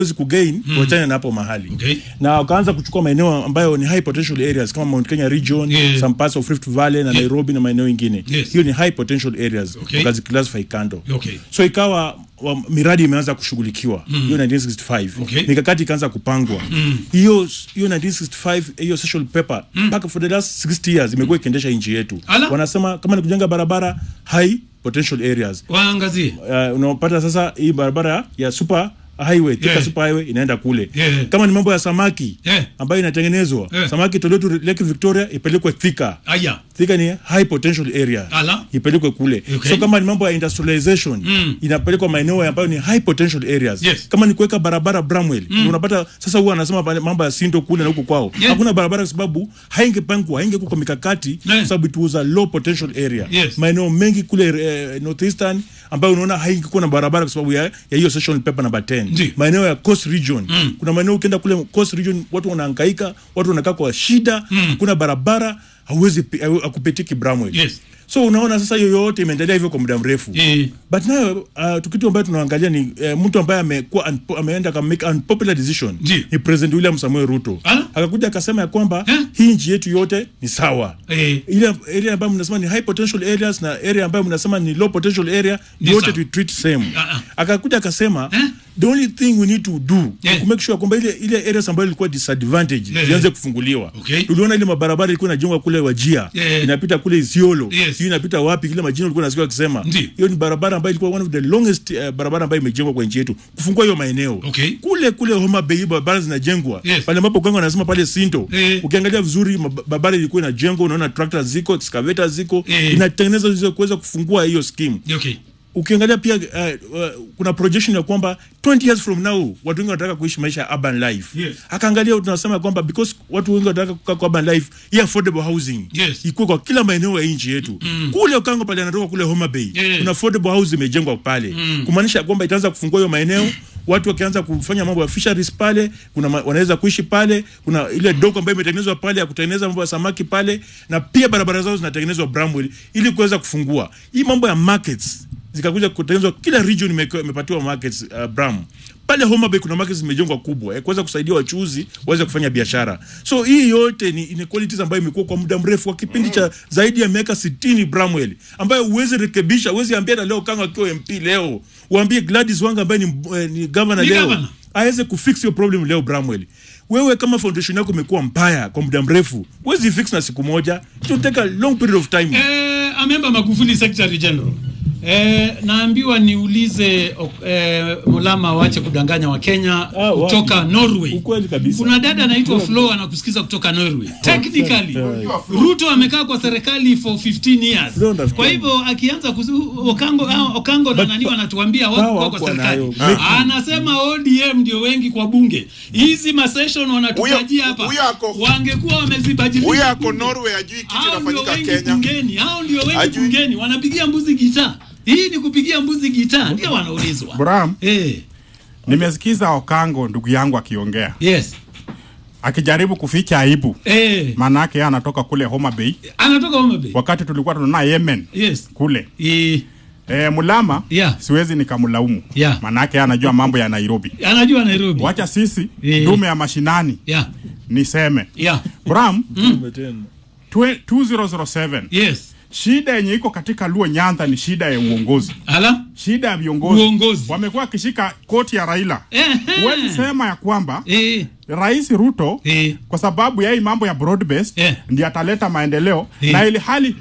hawezi kugain mm. wachane na hapo mahali Okay. na wakaanza kuchukua maeneo ambayo ni high potential areas kama Mount Kenya region Yeah. some parts of Rift Valley na Nairobi na maeneo ingine Yes. hiyo ni high potential areas Okay. wakaziclassify kando Okay. so ikawa wa, miradi imeanza kushughulikiwa hiyo 1965 Okay. mikakati ikaanza kupangwa hiyo hiyo 1965 hiyo social paper mpaka for the last 60 years imekuwa ikiendesha nchi yetu Ala. wanasema kama ni kujenga barabara high potential areas waangazie uh, unapata sasa hii barabara ya super highway Thika Yeah. super highway inaenda kule Yeah. kama ni mambo ya samaki Yeah. ambayo inatengenezwa Yeah. samaki toletu Lake Victoria ipelekwe Thika aya Thika ni high potential area Ala. ipelekwe kule Okay. so kama ni mambo ya industrialization Mm. inapelekwa maeneo ambayo ni high potential areas Yes. kama ni kuweka barabara Bramwell mm. unapata sasa huwa anasema pale mambo ya Sindo kule na huko kwao Yeah. hakuna barabara kwa sababu haingepangwa haingekuwa kwa mikakati Yeah. kwa sababu it was a low potential area Yes. maeneo mengi kule eh, northeastern ambayo unaona haingekuwa na barabara kwa sababu ya ya hiyo session paper number 10 Ndi. maeneo ya coast region mm. kuna maeneo ukienda kule coast region watu wanahangaika watu wanakaa kwa shida Mm. hakuna barabara hauwezi pi- hau- hakupitiki Bramwell Yes. so unaona sasa hiyo yote imeendelea hivyo kwa muda mrefu Eh. but nayo uh, tukitu ambayo tunaangalia ni uh, mtu ambaye amekuwa unpo, ameenda ka make unpopular decision Ndi. ni president William Samuel Ruto Ah. akakuja akasema ya kwamba Eh? hii nchi yetu yote ni sawa Eh. ile area ambayo mnasema ni high potential areas na area ambayo mnasema ni low potential area Ni yote sawa. tu treat same Ah, ah. akakuja akasema Eh? the only thing we need to do Eh. ni ku make sure kwamba ile ile areas ambayo ilikuwa disadvantage Eh. zianze kufunguliwa Okay. tuliona ile mabarabara ilikuwa inajengwa kule Wajia Eh. inapita kule Isiolo Yes. hiyo inapita wapi kile majina ulikuwa unasikia wakisema Ndi. hiyo ni barabara ambayo ilikuwa one of the longest uh, barabara ambayo imejengwa kwa nchi yetu kufungua hiyo maeneo Okay. kule kule Homa Bay barabara zinajengwa Yes. pale ambapo kwanza wanasema pale Sinto Eh. ukiangalia vizuri mab- barabara ilikuwa inajengwa unaona tractor ziko excavator ziko Eh. inatengeneza hizo kuweza kufungua hiyo scheme okay ukiangalia pia uh, uh, kuna projection ya kwamba 20 years from now watu wengi wanataka kuishi maisha ya urban life Yes. akaangalia tunasema kwamba because watu wengi wanataka kukaa kwa urban life hii affordable housing Yes. ikuwe kwa kila maeneo ya nchi yetu mm. kule ukango pale anatoka kule Homa Bay Yes. kuna affordable housing imejengwa pale mm. kumaanisha kwamba itaanza kufungua hiyo maeneo watu wakianza kufanya mambo ya fisheries pale kuna ma, wanaweza kuishi pale kuna ile doko ambayo imetengenezwa pale ya kutengeneza mambo ya samaki pale na pia barabara zao zinatengenezwa Bramwell ili kuweza kufungua hii mambo ya markets zikakuja kutengenezwa kila region imeke- imepatiwa markets uh, Bram pale Homa Bay kuna markets zimejengwa kubwa ya kuweza kusaidia wachuuzi waweze kufanya biashara so hii yote ni inequalities ambayo imekuwa kwa muda mrefu kwa kipindi cha zaidi ya miaka 60 Bramwell ambayo huwezi rekebisha huwezi ambia na leo kanga akiwa MP leo uambie Gladys Wanga ambaye ni, eh, ni governor Ni leo governor. aweze kufix hiyo problem leo Bramwell wewe kama foundation yako imekuwa mbaya kwa muda mrefu huwezi fix na siku moja it will take a long period of time Eh, amemba Magufuli Secretary General. Eh, naambiwa niulize ok- eh, Mulama waache kudanganya Wakenya Ah, wapi? kutoka Norway. ukweli kabisa Kuna dada anaitwa Flo anakusikiza kutoka Norway. Technically Ruto amekaa kwa serikali for 15 years. Flo ndo Kwa hivyo akianza kuzu, Okango ah, Okango na nani wanatuambia wako Power kwa, kwa wako serikali. nayo. Anasema ODM ndio wengi kwa bunge. Hizi ma session wanatutajia Huyo- hapa. huyo ako- Wangekuwa wamezibadilisha. huyo ako bunge. Norway ajui kitu Hao ndio inafanyika wengi Kenya. bungeni, hao ndio wengi Hajui. bungeni, wanapigia mbuzi gitaa. Hii ni kupigia mbuzi gitaa, ndio wanaulizwa. Bram, Eh, nimesikiza Okango ndugu yangu akiongea yes. akijaribu kuficha aibu, Eh, maanake yeye anatoka kule Homa Bay anatoka Homa Bay. wakati tulikuwa tunaona Yemen Yes. kule. Eh, E, Mulama Yeah. siwezi nikamlaumu Yeah. maanake yeye anajua mambo ya Nairobi. anajua Nairobi. Wacha sisi Eh. dume ya mashinani Yeah. niseme Yeah. Bram, Umetenda. twe- 2007 Yes. shida yenye iko katika Luo Nyanza ni shida ya uongozi, Ala. shida ya viongozi. Uongozi. Wamekuwa wakishika koti ya Raila. Eh. Huwezi sema ya kwamba Eh. Rais Ruto Eh. kwa sababu ya hii mambo ya broad based Eh. ndiye ataleta maendeleo Eh. na ili hali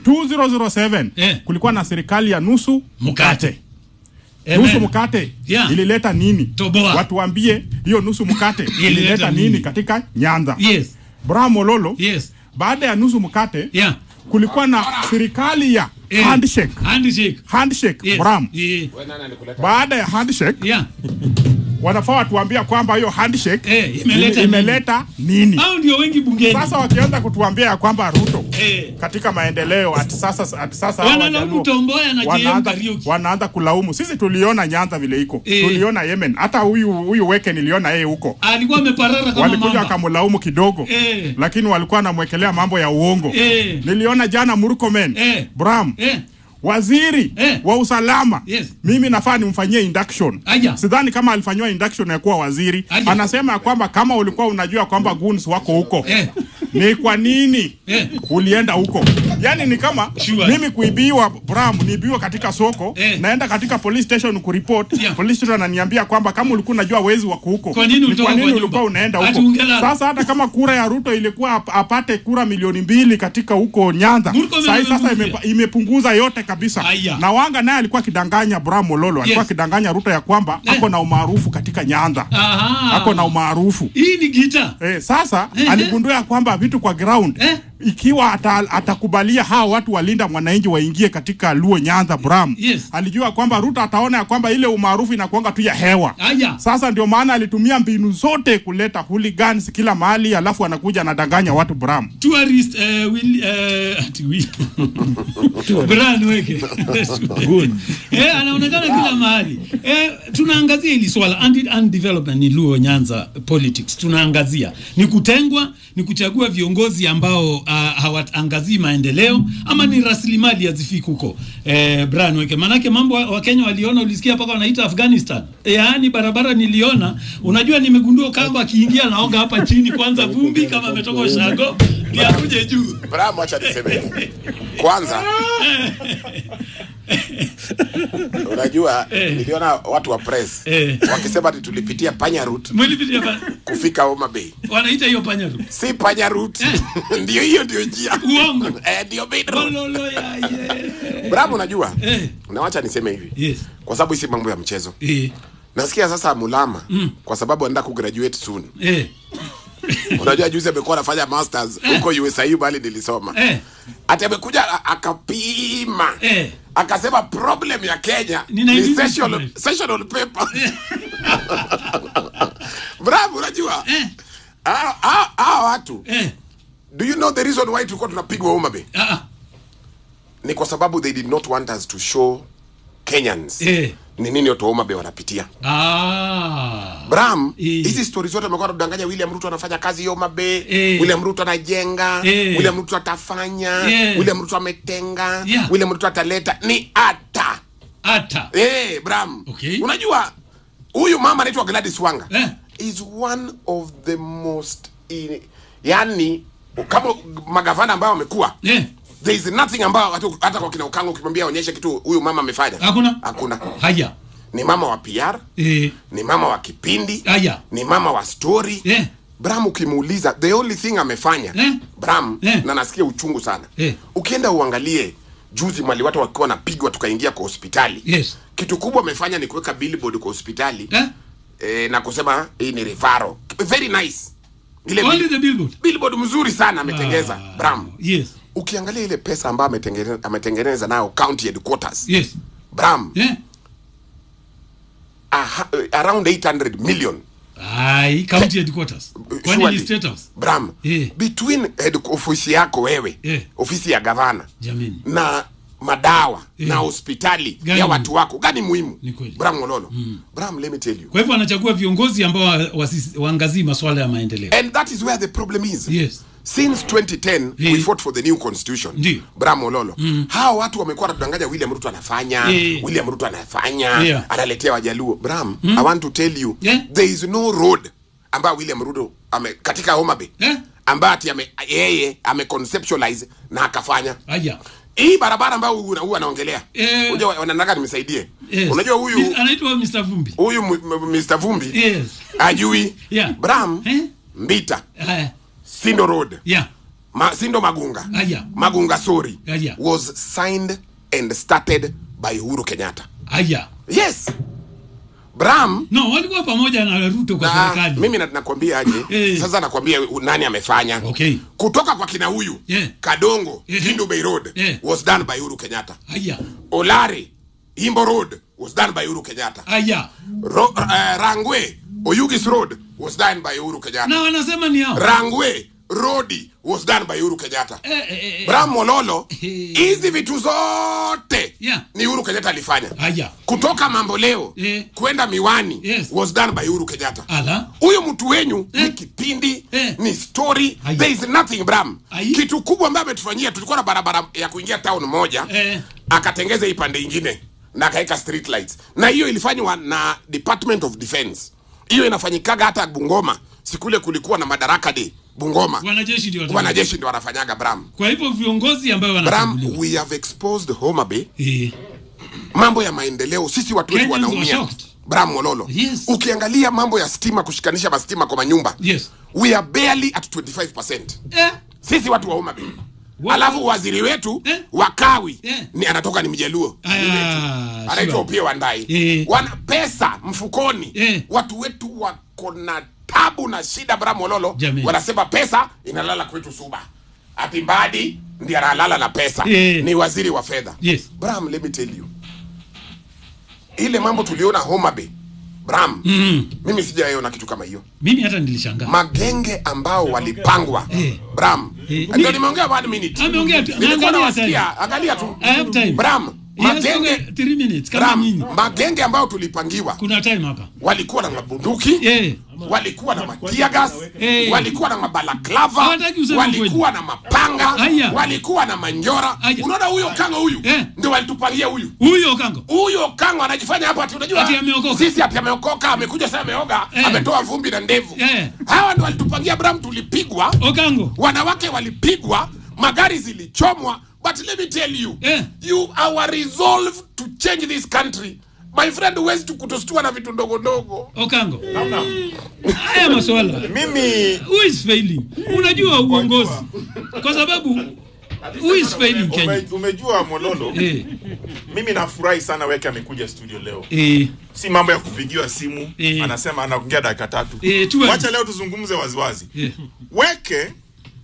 2007 Eh. kulikuwa na serikali ya nusu Mkate. nusu Amen. mkate Yeah. ilileta nini? Toboa. Watu waambie hiyo nusu mkate ilileta nini nini? katika Nyanza? Yes. Bram Ololo, Yes. baada ya nusu mkate Yeah. kulikuwa na serikali ya Eh. handshake. Handshake. Handshake, Yes. Bram. Eh. Baada ya handshake Yeah. wanafaa watuambia kwamba hiyo handshake Eh, imeleta ili- imeleta nini? Hao ndio wengi bungeni. Sasa wakianza kutuambia ya kwamba Ruto Eh. katika maendeleo ati sasa ati sasa hawa Wanalaumu Wajaluo Tomboya na JM wanaanza, Kariuki. wanaanza kulaumu. Sisi tuliona Nyanza vile iko Eh. tuliona Yemen, hata huyu huyu Weke niliona yeye huko Alikuwa ameparara kama walikuja mamba. wakamlaumu kidogo Eh. lakini walikuwa wanamwekelea mambo ya uongo. Eh. Niliona jana Murkomen Eh. Bram Eh. waziri Eh. wa usalama Yes. mimi nafaa nimfanyie induction Aya. sidhani kama alifanyiwa induction ya kuwa waziri Aya. anasema ya kwamba kama ulikuwa unajua kwamba goons wako huko Eh. ni kwa nini Eh. ulienda huko yani ni kama Sure. mimi kuibiwa bram niibiwa katika soko Eh. naenda katika police station kuripot Yeah. police station ananiambia kwamba kama ulikuwa unajua wezi wako huko Kwa nini ni ulitoka kwa nini kwa ulikuwa nyumba? unaenda Ati huko ungelala. sasa hata kama kura ya ruto ilikuwa ap- apate kura milioni mbili katika huko nyanza Murkomen sahii sasa amemwambia. imepa- imepunguza yote kabisa Aya. na wanga naye alikuwa akidanganya bram mololo alikuwa Yes. akidanganya ruto ya kwamba Eh. ako na umaarufu katika nyanza Aha. ako na umaarufu Hii ni gita. Eh, sasa Eh, aligundua ya kwamba vitu kwa ground Eh. ikiwa ata, atakubalia hawa watu walinda mwananchi waingie katika Luo Nyanza Bram Yes. alijua kwamba Ruto ataona ya kwamba ile umaarufu inakuanga tu ya hewa Aya. sasa ndio maana alitumia mbinu zote kuleta hooligans kila mahali alafu anakuja anadanganya watu Bram tourist uh, will uh, ati will Brian Weke eh, anaonekana kila mahali eh, tunaangazia hili swala and, and development ni Luo Nyanza politics tunaangazia ni kutengwa ni kuchagua viongozi ambao uh, hawaangazii maendeleo ama ni rasilimali hazifiki huko eh, Brian Weke manake mambo wa wa Kenya waliona ulisikia mpaka wanaita Afghanistan eh, yaani barabara niliona unajua nimegundua kamba akiingia naoga hapa chini kwanza vumbi kama ametoka ushago ndio akuje juu Bravo, acha niseme hivi. Kwanza unajua niliona watu wa press Eh. wakisema ati tulipitia panya route mwilipitia pa kufika Homa Bay. wanaita hiyo panya tu Si panya route. ndio hiyo ndio njia. Uongo. Eh, ndio main road. Ololo ya ye. Bravo, unajua? Eh. Na wacha niseme hivi. Yes. Kwa sababu hii si mambo ya mchezo. Eh, Nasikia sasa Mulama kwa sababu anaenda kugraduate soon. eh, Unajua juzi amekuwa anafanya masters huko USIU bali nilisoma. eh. Ati amekuja a- akapima. Eh. Akasema problem ya Kenya Ni ni 1965. sessional, sessional paper. Bravo, unajua? Eh. Ah, ah, ah, watu. Eh. Do you know the reason why tulikuwa tunapigwa Homa Bay? Ah, ah. Ni kwa sababu they did not want us to show Kenyans Eh. ni nini watu wa Homa Bay wanapitia. Ah. Bram, Eh. hizi stori zote amekuwa anadanganya William Ruto anafanya kazi Homa Bay, Eh. William Ruto anajenga, Eh. William Ruto atafanya, Yeah. William Ruto ametenga, Yeah. William Ruto ataleta ni ata. Ata. Eh, Bram. Okay. Unajua huyu mama anaitwa Gladys Wanga Eh. is one of the most in, yani kama magavana ambao wamekuwa Eh. there is nothing ambao hata, hata kwa kina Ukango ukimwambia onyeshe kitu huyu mama amefanya Hakuna? hakuna Haya. ni mama wa PR Eh. ni mama wa kipindi Aya. ni mama wa story Eh. Bram ukimuuliza the only thing amefanya Eh. Bram Eh. na nasikia uchungu sana Eh. ukienda uangalie juzi mali watu wakiwa wanapigwa tukaingia kwa hospitali Yes. kitu kubwa amefanya ni kuweka billboard kwa hospitali Eh. eh, na kusema hii ni referral very nice ile Only bill- the billboard. billboard mzuri sana ametengeza Ah. Bram Yes. ukiangalia ile pesa ambayo ametengeneza ametengeneza nayo county headquarters Yes. Bram Eh. aha, around 800 million Ai, county headquarters. Kwani Surely. ni state house? Bram Eh. between head ofisi yako wewe Eh. ofisi ya gavana Jamini. na madawa Eh. na hospitali Gani ya muhimu? watu wako gani muhimu Ni kweli. Bram Mololo Bram let me tell you Kwa hivyo anachagua viongozi ambao wa- wasi- waangazii masuala ya maendeleo. and that is where the problem is Yes. since 2010 Eh. we fought for the new constitution Ndiyo. Bram Mololo hawa watu wamekuwa wanatudanganya William Ruto anafanya Eh. William Ruto anafanya Yeah. analetea wajaluo Bram I want to tell you Yeah. there is no road ambayo William Ruto ame, katika Homa Bay Eh? ambayo ati ame, yeye ame conceptualize na akafanya Aya. hii barabara ambayo huyu huyu anaongelea Eh. unajua wanataka nimsaidie Yes. unajua huyu Mis- anaitwa Mr. Vumbi. huyu m- m- Mr Vumbi Yes. ajui Yeah. Bram Eh? Mbita Aya. Sindo Road Yeah. Ma, Sindo Magunga Aya. Magunga sorry Aya. was signed and started by Uhuru Kenyatta Aya. yes Bram No, walikuwa pamoja na Ruto kwa na, serikali. mimi na- nakwambia aje Eh. sasa nakwambia u- nani amefanya Okay. kutoka kwa kina huyu Yeah. Kadongo Yeah. Hindu Bay Road Yeah. was done by Uhuru Kenyatta Aya. Olare Imbo Road was done by Uhuru Kenyatta Aya. Ro, uh, Rangwe Oyugis Road was done by Uhuru Kenyatta Na wanasema ni hao. Rangwe Rodi was done by Uhuru Kenyatta. Eh, eh, eh, Bram Mololo, Eh. hizi vitu zote Yeah. ni Uhuru Kenyatta alifanya. Haya. Kutoka mambo leo Eh. kwenda miwani Yes. was done by Uhuru Kenyatta. Ala. Huyu mtu wenyu Eh. ni kipindi Eh. ni story Aya. there is nothing Bram. Ai. Kitu kubwa ambayo ametufanyia, tulikuwa na barabara ya kuingia town moja Eh. akatengeza hii pande ingine na akaweka street lights, na hiyo ilifanywa na Department of Defense. Hiyo inafanyikaga hata Bungoma, sikule kulikuwa na Madaraka Day Bungoma, Wanajeshi ndio watu- wanajeshi ndio wanafanyaga Bram. Kwa hivyo viongozi ambao Bram, wanachaguliwa. we have exposed Homa Bay Eh. mambo ya maendeleo, sisi watu wetu Kenyans were wanaumia. shocked. Bram Mololo, Yes. ukiangalia mambo ya stima, kushikanisha mastima kwa manyumba Yes. we are barely at 25%. Eh. Sisi watu wa Homa Bay. Wa- Alafu waziri wetu Eh. wa kawi Eh. ni anatoka ni Mjaluo Aya, anaitwa sure. Opiyo Wandayi. Eh. Wana pesa mfukoni. Eh. Watu wetu wako na tabu na shida Bram Mololo. Jamii. Wanasema pesa inalala kwetu Suba. Ati Mbadi ndiye analala na pesa. Eh. Ni waziri wa fedha. Yes. Bram, let me tell you. Ile mambo tuliona Homa Bay. Bram, Mm. mimi sijaona kitu kama hiyo. Mimi hata nilishangaa. Magenge ambao walipangwa. Eh. Bram. Eh. Ndio nimeongea one minute. Ameongea tu. Nilikuwa Naangalia nawasikia, angalia tu. I have time. Bram, Yes, magenge okay, three minutes kama Bram, nyinyi. magenge ambao tulipangiwa Kuna time hapa. walikuwa na mabunduki Eh. walikuwa na matiagas Eh. walikuwa na mabalaklava Hawataki useme walikuwa na mapanga Aya. walikuwa na manjora Aya. unaona huyo kango huyu Eh. ndio walitupangia huyu Huyo kango. huyo kango anajifanya hapa ati unajua Ati ameokoka. sisi ati ameokoka amekuja sasa ameoga Eh. ametoa vumbi na ndevu Eh. hawa ndio walitupangia bram tulipigwa Okango. wanawake walipigwa magari zilichomwa but let me tell you Eh. you our resolve to change this country my friend huwezi tu kutostua na vitu ndogo ndogo Okango. Haya maswala. mimi Who is failing? Unajua uongozi. Kwa sababu who is failing Kenya? ume, umejua Mololo, Eh. mimi nafurahi sana Weke amekuja studio leo, Eh. si mambo ya kupigiwa simu Eh. anasema anaongea dakika tatu. Eh, tu- Wacha leo tuzungumze waziwazi. Eh. Weke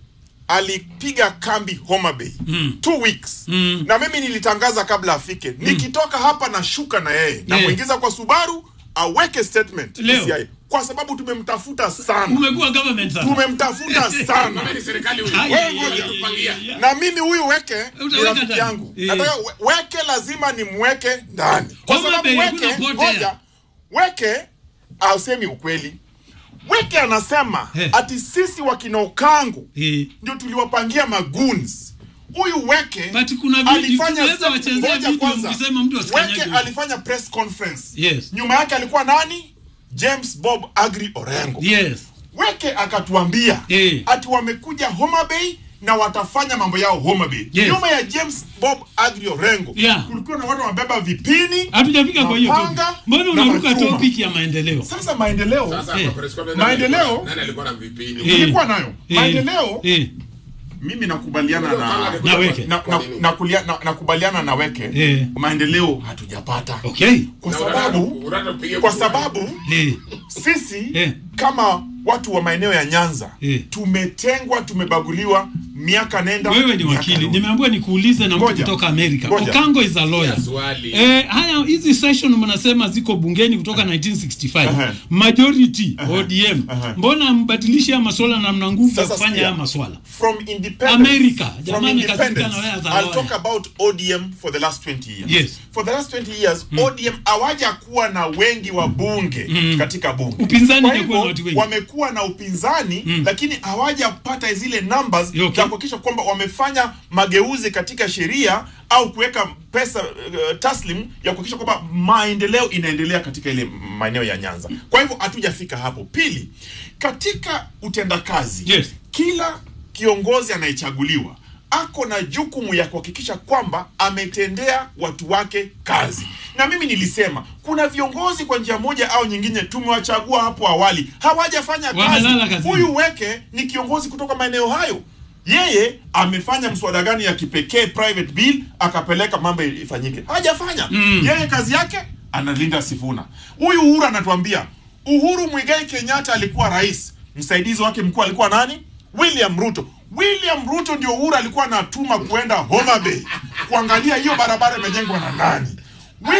alipiga kambi Homa Bay two weeks Mm. na mimi nilitangaza kabla afike, nikitoka hapa na shuka na yeye namuingiza kwa Subaru aweke statement Leo. DCI, kwa sababu tumemtafuta sana, Umekuwa government sasa. tumemtafuta sana Kama ni serikali huyu Ai, Wewe ai, ngoja. ai, ai, ai, ai. na mimi huyu weke ni Utaweka rafiki ndani. yangu Eh. nataka we- weke lazima nimweke ndani kwa Homa sababu Bay, weke hakuna potea. ngoja weke ausemi ukweli weke anasema Eh. ati sisi wakina Okangu Eh. ndio tuliwapangia magoons huyu weke But kuna video- alifanya tunaweza step- wachezea ngoja video kwanza. mkisema mtu asikanyage weke huko. alifanya press conference Yes. nyuma yake alikuwa nani James Bob Agri Orengo Yes. Weke akatuambia Eh. ati wamekuja Homa Bay na watafanya mambo yao Homa Bay. Yes. Nyuma ya James Bob Agri Orengo Yeah. kulikuwa na watu wamebeba vipini. Hatujafika kwa hiyo Mapanga topic. Mbona na unaruka machuma. topic ya maendeleo? Sasa maendeleo Sasa Eh. kwa press conference, nani Maendeleo. alikuwa- nani alikuwa na vipini Eh. ilikuwa nayo. Eh. Maendeleo Eh. mimi nakubaliana na Na Weke. na, na, na, kulia- na, nakubaliana na Weke. Eh. Maendeleo hatujapata. Okay. Kwa Na sababu unataka- unataka kupiga kwa kura. sababu Eh. sisi Eh. kama watu wa maeneo ya Nyanza Eh. tumetengwa, tumebaguliwa miaka nenda Wewe ni miaka wakili. rudi. Nimeambiwa nikuulize na mtu Ngoja. kutoka Amerika. Ngoja. Okango is a lawyer. Ya swali. Eh, haya hizi session mnasema ziko bungeni kutoka 1965. Aha. Majority ODM. Aha. Mbona mbadilishe haya maswala na mna nguvu ya Sasa kufanya sikia. haya maswala? from independence America. from Jamani, katika independence na wewe za I'll lawyer. talk about ODM for the last 20 years Yes. for the last 20 years ODM hawaja kuwa na wengi wa bunge katika bunge Upinzani kwa hajakuwa na hivyo watu wengi. wamekuwa na upinzani lakini hawajapata zile numbers Okay. za kuhakikisha kwamba wamefanya mageuzi katika sheria au kuweka pesa uh, taslim ya kuhakikisha kwamba maendeleo inaendelea katika ile maeneo ya Nyanza. Kwa hivyo hatujafika hapo. Pili, katika utendakazi Yes. kila kiongozi anayechaguliwa ako na jukumu ya kuhakikisha kwamba ametendea watu wake kazi. Na mimi nilisema kuna viongozi kwa njia moja au nyingine tumewachagua hapo awali hawajafanya kazi. Wamelala kazini. Huyu Weke ni kiongozi kutoka maeneo hayo. Yeye amefanya mswada gani ya kipekee private bill akapeleka mambo ifanyike? Hajafanya. Yeye kazi yake analinda Sifuna. Huyu Uhuru anatuambia Uhuru Muigai Kenyatta alikuwa rais, msaidizi wake mkuu alikuwa nani? William Ruto. William Ruto ndio Uhuru alikuwa anatuma kuenda Homa Bay kuangalia hiyo barabara imejengwa na nani. William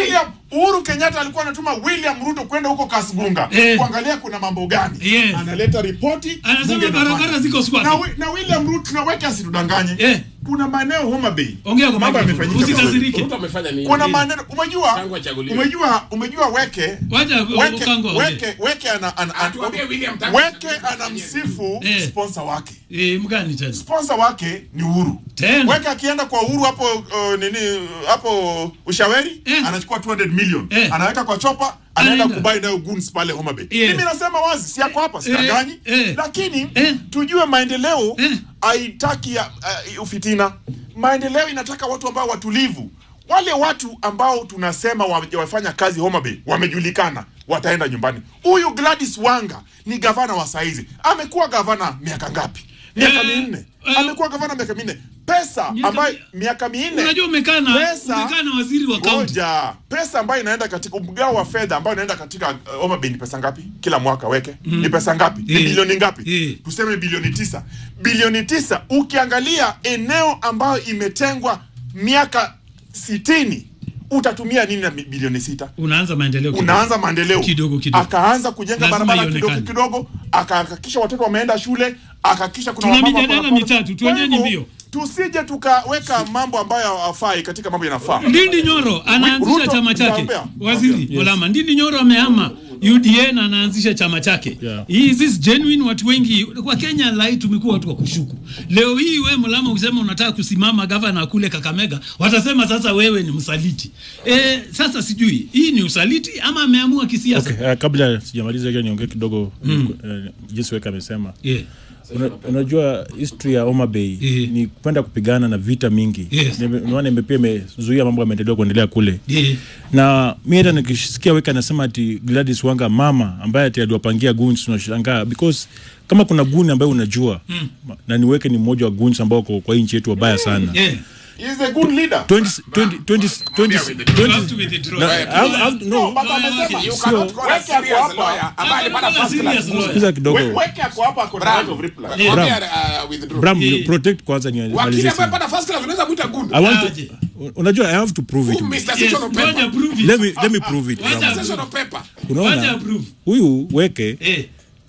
Uhuru Kenyatta alikuwa anatuma William Ruto kwenda huko Kasgunga Eh. kuangalia kuna mambo gani. Yes. Analeta ripoti, Anasema bunge barabara inafanya. ziko swati. Na, wi- na William Ruto tunaweka asitudanganye. Eh. Kuna maeneo Homa Bay. Ongea kwa mambo microphone. yamefanyika. vizuri. Usikasirike. Ruto amefanya nini? Kuna maneno umejua Tangu achaguliwe. umejua umejua weke Wacha weke Okango aongee. weke weke ana, ana, Atuambie William Tangu weke achaguliwe. anamsifu Eh. sponsor wake. Eh, mgani tena? Sponsor wake ni Uhuru. Tena. Weke akienda kwa Uhuru hapo uh, nini hapo ushaweri Eh. anachukua 200 million. Eh. Anaweka kwa chopa anaenda Anaenda. kubai nayo goons pale Homa Bay. Yes. Mimi nasema wazi si yako hapa sidanganyi. eh. Lakini Eh. tujue maendeleo Eh. haitaki ya, uh, ufitina. Maendeleo inataka watu ambao watulivu. Wale watu ambao tunasema wamefanya kazi Homa Bay wamejulikana, wataenda nyumbani. Huyu Gladys Wanga ni gavana wa saizi, amekuwa gavana miaka ngapi? Miaka Eh, minne. eh, Amekuwa gavana miaka minne. Pesa Miaka ambayo mi- miaka minne. Unajua umekaa na Pesa- umekaa na waziri wa kaunti. Ngoja. Pesa ambayo inaenda katika mgao wa fedha ambayo inaenda katika uh, Homa Bay ni pesa ngapi? Kila mwaka weke. Ni pesa ngapi? Ni Eh. bilioni ngapi? Eh. Tuseme bilioni tisa. Bilioni tisa ukiangalia eneo ambayo imetengwa miaka sitini utatumia nini na mi- bilioni sita? Unaanza maendeleo kidogo. Unaanza maendeleo Kidogo, kidogo. akaanza kujenga Lazima barabara kidogo ionekane. kidogo, akahakikisha watoto wameenda shule, akahakikisha kuna Tuna wamama mijadala wako na- mitatu, Kwa tuonyeni hivyo, mbio. Tusije tukaweka mambo ambayo hafai katika mambo yanafaa. Ndindi Nyoro anaanzisha Ruto, chama chake. nitaambia. Waziri Olama, Ndindi Nyoro amehama UDA na anaanzisha chama chake. Yeah. Is this genuine? Watu wengi kwa Kenya lai tumekuwa watu wa kushuku. Leo hii we Mulama ukisema unataka kusimama gavana kule Kakamega, watasema sasa wewe ni msaliti. E, sasa sijui hii ni usaliti ama ameamua kisiasa. Okay, uh, kabla sijamaliza hiyo niongee kidogo mm. uh, jinsi weka amesema Yeah. Una, unajua history ya Homa Bay Eh. ni kwenda kupigana na vita mingi Yes. Nime- unaona ime- pia imezuia mambo ya maendeleo kuendelea kule Yeah. na mi hata nikisikia weka anasema ati Gladys Wanga mama ambaye ati aliwapangia goons tunashangaa because kama kuna guni ambaye unajua mm. na niweke ni mmoja wa goons ambao wako kwa hii nchi yetu wabaya sana Yeah. He is a good leader. 20 20 20 20 You have to withdraw. na- I- I- I- no, But amesema, You you cannot cannot call a serious lawyer ambaye alipata first class. sikiza kidogo We- weke ako hapa ako na right of reply. Mwambie, uh, withdraw. Bram, Eh. protect kwanza ni Wakili malizie ambaye sana. alipata first class unaweza mwita good. I want Aje. to, unajua I have to prove it. Who Mr. Yes, Section of ngoja paper. prove it. Let me let me prove it. Wacha Bram. Section of paper. Wacha Unaona approve. huyu weke Eh.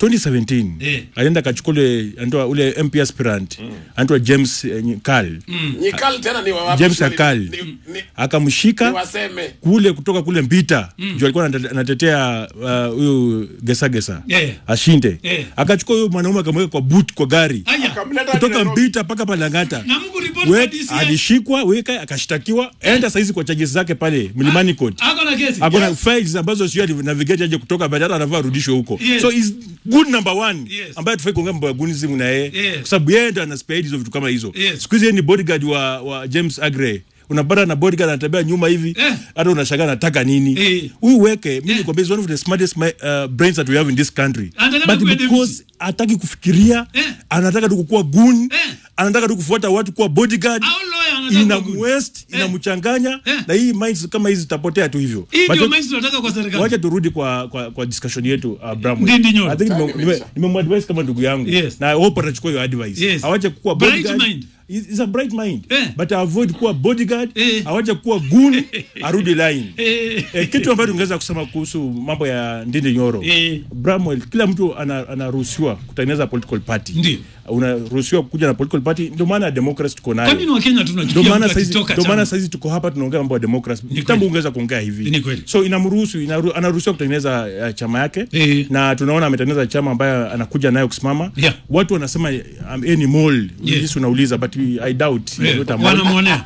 2017 Eh. alienda kachukua ule anaitwa ule MP aspirant anaitwa James eh, Nyikal Nyikal tena ni wa wapi? James Ni- Akal ni- ni- akamshika Niwaseme. kule kutoka kule Mbita juu alikuwa anate- anatetea uh, huyu Gesa Gesa Yeah. ashinde Yeah. akachukua huyo mwanaume akamweka kwa boot kwa gari Aya. Akamleta hadi kutoka Nairobi. Mbita mpaka Palangata Na Mungu report kwa Wek- DCI. alishikwa weka akashtakiwa enda saizi kwa charges zake pale Mlimani Court Ako na kesi. akona files ambazo sio navigate aje kutoka baada hata anavaa arudishwe huko Yes. so is good number one Yes. ambaye tufai kuongea mambo ya gunism na yeye Yes. kwa sababu yeye ndo anaspea hizo vitu kama hizo Yes. siku hizi yeye ni bodyguard wa, wa James Agre unapata na bodyguard anatembea nyuma hivi Eh. hata unashangaa anataka nini Eh. huyu weke mimi Eh. nikwambia is one of the smartest mi- uh, brains that we have in this country Anataka but kuwa because hataki kufikiria Eh. anataka tu kukuwa gun Eh. anataka tu kufuata watu kuwa bodyguard Au lawyer anataka ina kuwa good. west Eh. inamchanganya Eh. na hii minds kama hizi zitapotea tu hivyo Hii But ndio let- maisha tunataka kwa serikali. wacha turudi kwa, kwa, kwa discussion yetu uh, Bramwell. Ndindi Nyoro. I think nime- Time nime- imeisha. nimemwadvise kama ndugu yangu Yes. na I hope atachukua hiyo advice Yes. awache kuwa Bright bodyguard mind. He's he's a bright mind Eh. but avoid kuwa bodyguard Eh. awache kuwa gun arudi line Eh. Eh, kitu ambacho tungeweza kusema kuhusu mambo ya Ndindi Nyoro Eh. Bramwell, kila mtu ana- anaruhusiwa kutengeneza political party Ndio. unaruhusiwa kuja na political party ndio maana ya democracy tuko nayo Kwa nini Wakenya ndio tunachukia maana mtu saizi akitoka ndio maana chama? saizi tuko hapa tunaongea mambo ya democracy kweli. kitambo ungeweza kuongea hivi Ni kweli. so inamruhusu inaru, anaruhusiwa kutengeneza uh, chama yake Eh. na tunaona ametengeneza chama ambayo anakuja nayo kusimama Yeah. watu wanasema um, any mall Yes. yes. unauliza but we- I doubt Eh, Not a mall. wanamwonea.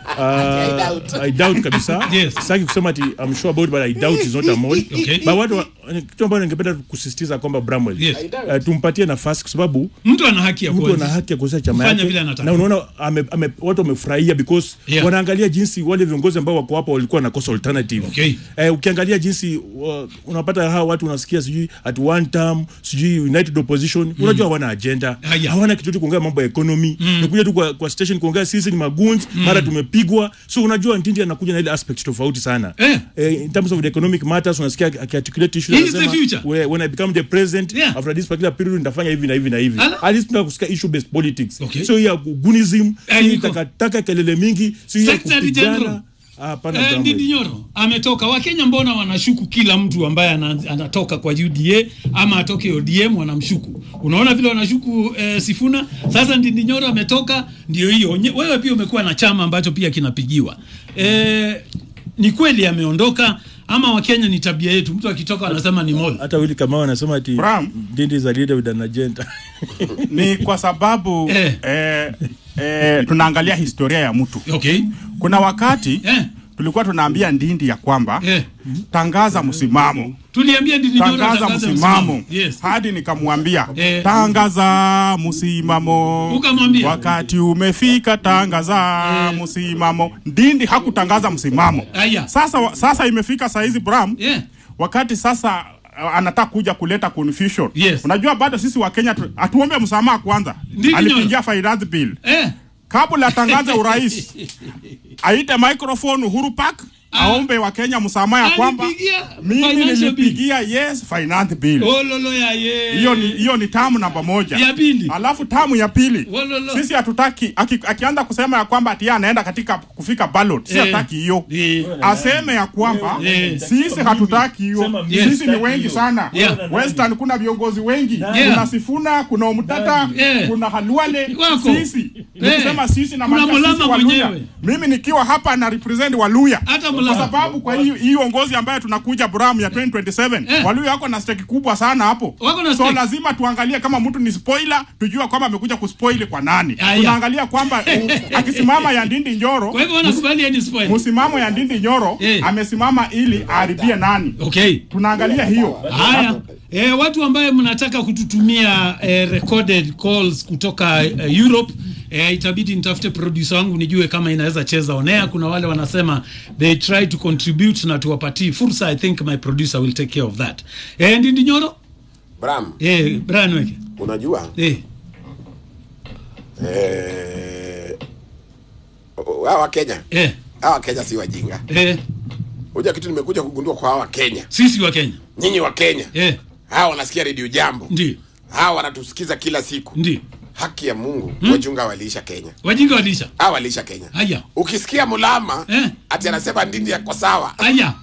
Uh, I doubt kabisa Yes. sitaki kusema ati I'm sure about but I doubt is not a mall Okay. but watu wa- kitu ambacho ningependa kusisitiza kwamba Bramwell Yes. uh, tumpatie nafasi kwa sababu Mtu ana haki ya mtu kuanzisha. ana haki ya kuanzisha chama Kufanya yake vile anataka. na unaona ame, ame, watu wamefurahia because Yeah. wanaangalia jinsi wale viongozi ambao wako hapo walikuwa nakosa alternative Okay. eh, ukiangalia jinsi uh, unapata hawa watu unasikia sijui at one term sijui united opposition unajua hawana agenda Haya. hawana kitu tu kuongea mambo ya economy nakuja tu kwa, kwa station kuongea sisi ni maguns mara tumepigwa so unajua Ndindi anakuja na ile aspect tofauti sana Eh. eh, in terms of the economic matters unasikia akiarticulate issues He is the anasema, future. "When- when I become the president Yeah. after this particular period nitafanya hivi na hivi na hivi Ala. at least tunataka kusikia issue based politics Okay. so ya gunism Eh, si iko. takataka kelele mingi si ya Secretary kupigana General. Ah, hapana, Eh, Bramwell. Ndindi Nyoro ametoka. Wakenya mbona wanashuku kila mtu ambaye ana- anatoka kwa UDA ama atoke ODM wanamshuku? Unaona vile wanashuku eh, Sifuna. Sasa Ndindi Nyoro ametoka, ndio hiyo. Nye- Wewe pia umekuwa na chama ambacho pia kinapigiwa. Eh, ni kweli ameondoka ama Wakenya ni tabia yetu, mtu akitoka anasema ni mole. hata Willy Kamau anasema ati Bram. Ndindi is a leader with an agenda. ni kwa sababu Eh. eh, eh, tunaangalia historia ya mtu. Okay. Kuna wakati Eh, tulikuwa tunaambia Ndindi ya kwamba eh. tangaza msimamo Tuliambia Ndindi Nyoro tangaza atangaze msimamo Yes. hadi nikamwambia Eh. tangaza msimamo Ukamwambia? wakati umefika tangaza Eh. msimamo ndindi hakutangaza msimamo Aya. sasa sasa imefika saizi bram Yeah. wakati sasa uh, anataka kuja kuleta confusion Yes. unajua bado sisi wa Kenya tu- atuombe msamaha kwanza Ndindi alipigia finance bill Eh. kabla atangaze urais aite microphone Uhuru Park aombe wa Kenya msamaha ya kwamba Alipigia mimi financial bill. nilipigia yes finance bill Ololo ya ye. hiyo ni hiyo ni tamu namba moja Ya pili. alafu tamu ya pili Walolo. sisi hatutaki aki, akianza kusema ya kwamba ati yeye anaenda katika kufika ballot si Eh. hataki hiyo Eh. aseme ya kwamba Eh. sisi hatutaki hiyo Sema mimi sisi ni wengi sana Yeah. western kuna viongozi wengi Yeah. kuna sifuna kuna omtata Yeah. kuna halwale Wako. sisi Eh. nikisema sisi na Kuna maanisha sisi Mulama Waluya. mwenyewe. mimi nikiwa hapa na represent waluya Hata kwa Mulama. sababu kwa hii hii uongozi ambayo tunakuja Bram ya 2027 Eh. Waluya wako na stake kubwa sana hapo. Wako na so stake. lazima tuangalie kama mtu ni spoiler, tujue kwamba amekuja kuspoil kwa nani. Aya. Tunaangalia kwamba u- akisimama ya Ndindi Nyoro, Kwa hivyo wanakubali yeye ni spoil. msimamo ya Ndindi Nyoro Eh. amesimama ili aharibie nani. Okay. Tunaangalia hiyo. Haya. E, watu ambaye mnataka kututumia e, recorded calls kutoka e, Europe e, itabidi nitafute producer wangu nijue kama inaweza cheza onea. Kuna wale wanasema they try to contribute na tuwapatie fursa. I think my producer will take care of that. E, Ndindi Nyoro Bram, e, Brian Weke unajua e, eh, hawa Kenya e, hawa Kenya si wajinga. e, Unajua kitu nimekuja kugundua kwa hawa Kenya, sisi wa Kenya nyinyi wa Kenya e, hawa wanasikia redio Jambo, ndio hawa wanatusikiza kila siku. ndio Haki ya Mungu, wajunga waliisha Kenya, wajinga walisha. hawa waliisha Kenya. Haya Ukisikia Mulama Eh. ati anasema Ndindi yako sawa, haya,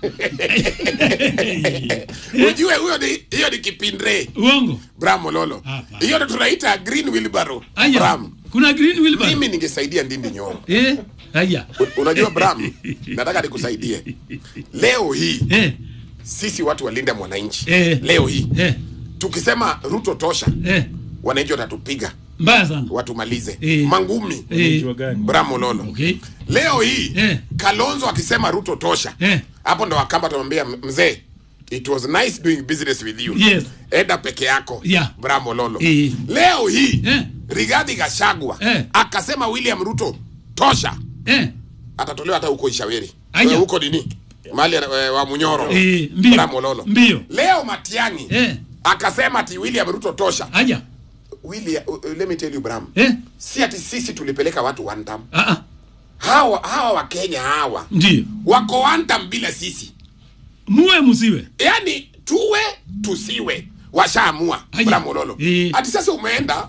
ujue huyo ni hiyo ni kipindre uongo Bram Mololo, Hapa. hiyo ndo tunaita green wheelbarrow. haya. Bram, Kuna green wheelbarrow mimi ningesaidia Ndindi Nyoro. eh, haya Unajua Bram, nataka nikusaidie leo hii eh, sisi watu walinda mwananchi Eh. leo hii eh, tukisema Ruto tosha, eh. wananchi watatupiga mbaya sana watumalize Eh. mangumi. eh, Jua gani? Bram Mololo, okay. leo hii Eh. Kalonzo akisema Ruto tosha, Eh. hapo ndo Wakamba tumwambia mzee, it was nice doing business with you. Yes. Enda peke yako. Yeah. Bram Mololo. Eh. Leo hii Eh. Rigathi Gachagua Eh. akasema William Ruto tosha, eh, atatolewa hata huko Ishaweri Aya. Eh, huko nini mali wa Munyoro eh, mbio Bram Mololo. mbio Leo Matiang'i eh, akasema ati William Ruto tosha. haya William, uh, uh, let me tell you Bram, eh, si ati sisi tulipeleka watu one term. ah, ah, Hawa hawa wa Kenya hawa ndio wako one term bila sisi, muwe musiwe yaani tuwe tusiwe, washaamua Aya. Bram Mololo. Eh. Ati sasa umeenda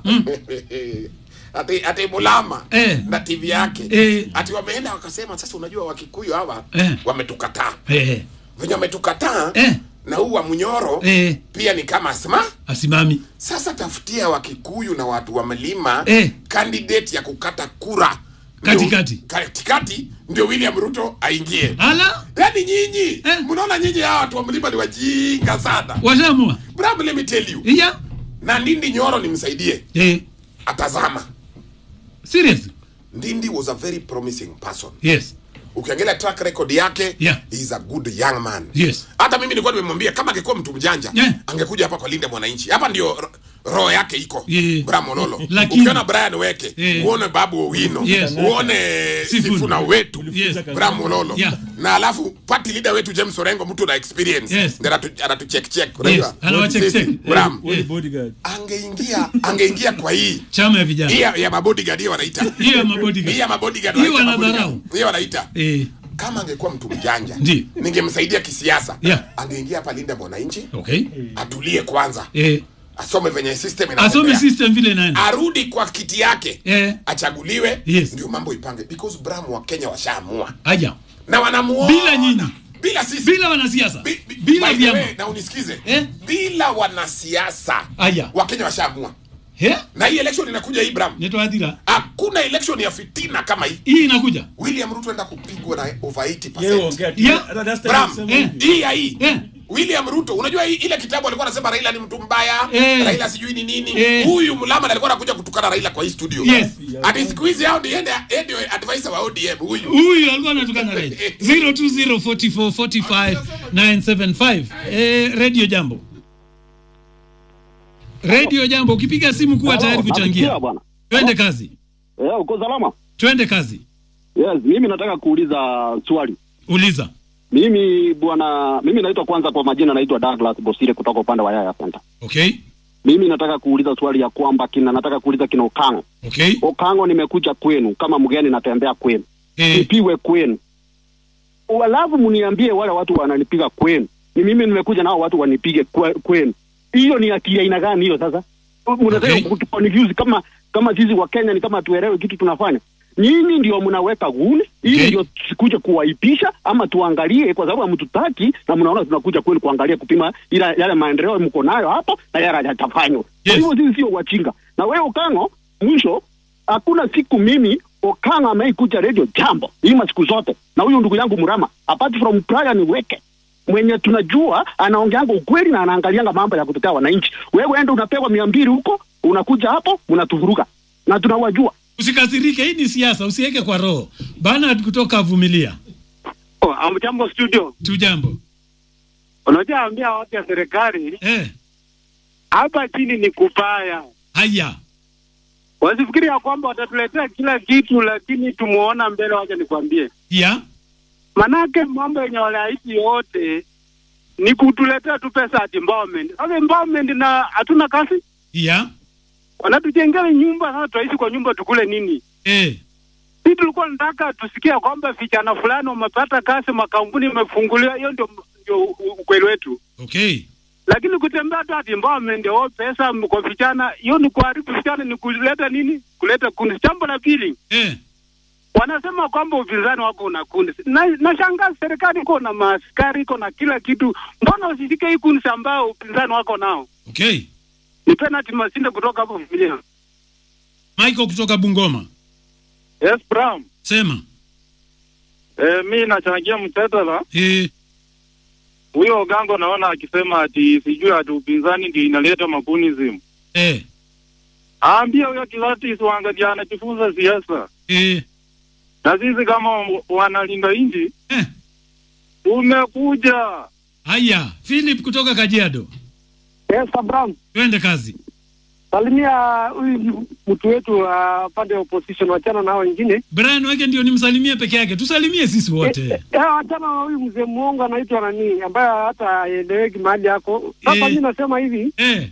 ati ati Mulama Eh. na TV yake Eh. ati wameenda wakasema, sasa unajua Wakikuyu hawa Eh. wametukataa eh, venye wametukataa Eh. na huu wa Munyoro Eh. pia ni kama asma asimami Sasa tafutia Wakikuyu na watu wa mlima Eh. candidate ya kukata kura Katikati. Ndio- katikati ndio William Ruto aingie. ala Yaani nyinyi Eh. mnaona nyinyi hawa watu wa mlima ni wajinga sana. washamua Bram, let me tell you. iya Na Ndindi Nyoro nimsaidie, eh, atazama. serious Ndindi was a very promising person. yes Ukiangalia track record yake, Yeah. he is a good young man. yes Hata mimi nilikuwa nimemwambia kama angekuwa mtu mjanja Yeah. angekuja hapa kwa Linda Mwananchi. Hapa ndio ro- roho yake iko. Yeah. Bram Mololo. Lakini- Ukiona Brian Weke, Yeah. uone Babu Owino, Yes. uone Sifuna. Sifuna wetu, Yes. Bram Mololo. Yeah. Na alafu party leader wetu James Orengo mtu na experience. Yes. Ndio anatu anatu check check. Unajua? anawacheck Sisi, check. Bram. Wewe ni bodyguard. Angeingia angeingia kwa hii chama ya vijana hii ya, ya mabodyguard hiyo wanaita. hiyo ya mabodyguard Hii ya mabodyguard. Hiyo wanaita wanadharau. mabodyguard. Hiyo wanaita eh, kama angekuwa mtu mjanja Ndi. ningemsaidia kisiasa Yeah. angeingia hapa linda mwananchi okay atulie kwanza eh, asome venye system asome inatembea system vile naenda arudi kwa kiti yake eh, achaguliwe Yes. ndio mambo ipange because bram wa kenya washaamua aja na wanamuona Bila nyinyi. bila sisi bila wanasiasa Bi- bi- bila by the vyama way, na unisikize Eh? bila wanasiasa Aya. wakenya washaamua He? na hii election inakuja Ibrahim Neto Adira. hakuna election ya fitina kama hii hii inakuja William Ruto enda kupigwa na over 80%. Yeye ongea tu. Yeah. Hata that's the Bram, same Eh. hivi. hii ya hii Eh. William Ruto unajua hii, ile kitabu alikuwa anasema Raila ni mtu mbaya Eh. Raila sijui ni nini Eh. huyu mlama alikuwa anakuja kutukana Raila kwa hii studio Yes. ati siku hizi hao ndiye ndio advisor wa ODM huyu huyu alikuwa anatukana rais 0204445975 eh, radio jambo radio jambo ukipiga simu kuwa Halo, tayari nasikia kuchangia bwana. twende kazi Eh, uko salama? twende kazi Yes, mimi nataka kuuliza swali. uliza Mimi bwana, mimi naitwa kwanza kwa majina naitwa Douglas Bosire kutoka upande wa Yaya Center. okay Mimi nataka kuuliza swali ya kwamba kina nataka kuuliza kina Okango. okay Okango, nimekuja kwenu kama mgeni, natembea kwenu, eh, nipiwe kwenu, alafu mniambie wale watu wananipiga kwenu, ni mimi nimekuja nao watu wanipige kwe- kwenu. Hiyo ni akili ya aina gani hiyo? Sasa mnataka Okay. kutuconfuse kama kama sisi wa Kenya ni kama tuelewe kitu tunafanya. Nyinyi ndio mnaweka guni ili Okay. ndio tusikuje kuwaipisha ama tuangalie, kwa sababu hamtutaki na mnaona tunakuja kwenu kuangalia kupima ila yale maendeleo mko nayo hapo na yale hayatafanywa. Kwa Yes. hivyo sisi sio wachinga. Na wewe Okango, mwisho hakuna siku mimi Okango ameikuja radio jambo ima siku zote, na huyu ndugu yangu Murama, apart from Brian Weke mwenye tunajua anaongeanga ukweli na anaangalianga mambo ya kutetea wananchi. Wewe enda unapewa mia mbili huko, unakuja hapo unatuvuruga, na tunawajua. usikasirike hii ni siasa usiweke kwa roho bana kutoka vumilia Oh, amjambo studio. tu jambo Unajua ambia watu ya serikali eh, hapa chini ni kubaya. haya Wasifikiri ya kwamba watatuletea kila kitu, lakini tumuona mbele. Wacha nikwambie, ya manake mambo yenye waliahidi yote ni kutuletea tu pesa at empowerment. Sasa empowerment na hatuna kazi, ya wanatujengea nyumba. Sasa tutaishi kwa nyumba, tukule nini? eh, Sisi tulikuwa nataka tusikia kwamba vijana fulani wamepata kazi, makampuni imefunguliwa. Hiyo ndio ndio u- ukweli wetu. okay lakini kutembea tu ati empowerment oh, pesa m- kwa vijana, hiyo ni kuharibu vijana, ni kuleta nini? Kuleta kundi. Jambo la pili, eh, wanasema kwamba upinzani wako una kundi. Na nashangaa serikali iko na maaskari, iko na kila kitu, mbona usishike hii kundi ambao upinzani wako nao? okay Ni penalty Masinde kutoka hapo Vilia. Michael kutoka Bungoma Yes, Bram. sema Eh, mi nachangia mjadala eh, huyo Ogango, naona akisema ati sijui ati upinzani ndio inaleta makunism. eh, Aambie huyo Kilatis waangalia anajifunza siasa. eh, na sisi kama wanalinda nchi eh. tumekuja. haya Philip kutoka Kajiado Yes, Abraham. twende kazi Salimia huyu mtu wetu wa pande ya opposition, wachana na hao wengine. Brian Weke ndio nimsalimie peke yake tusalimie sisi wote Eh, eh, wachana na huyu mzee muongo anaitwa nani, ambaye hata haeleweki mahali yako. Sasa Eh. mi nasema hivi eh,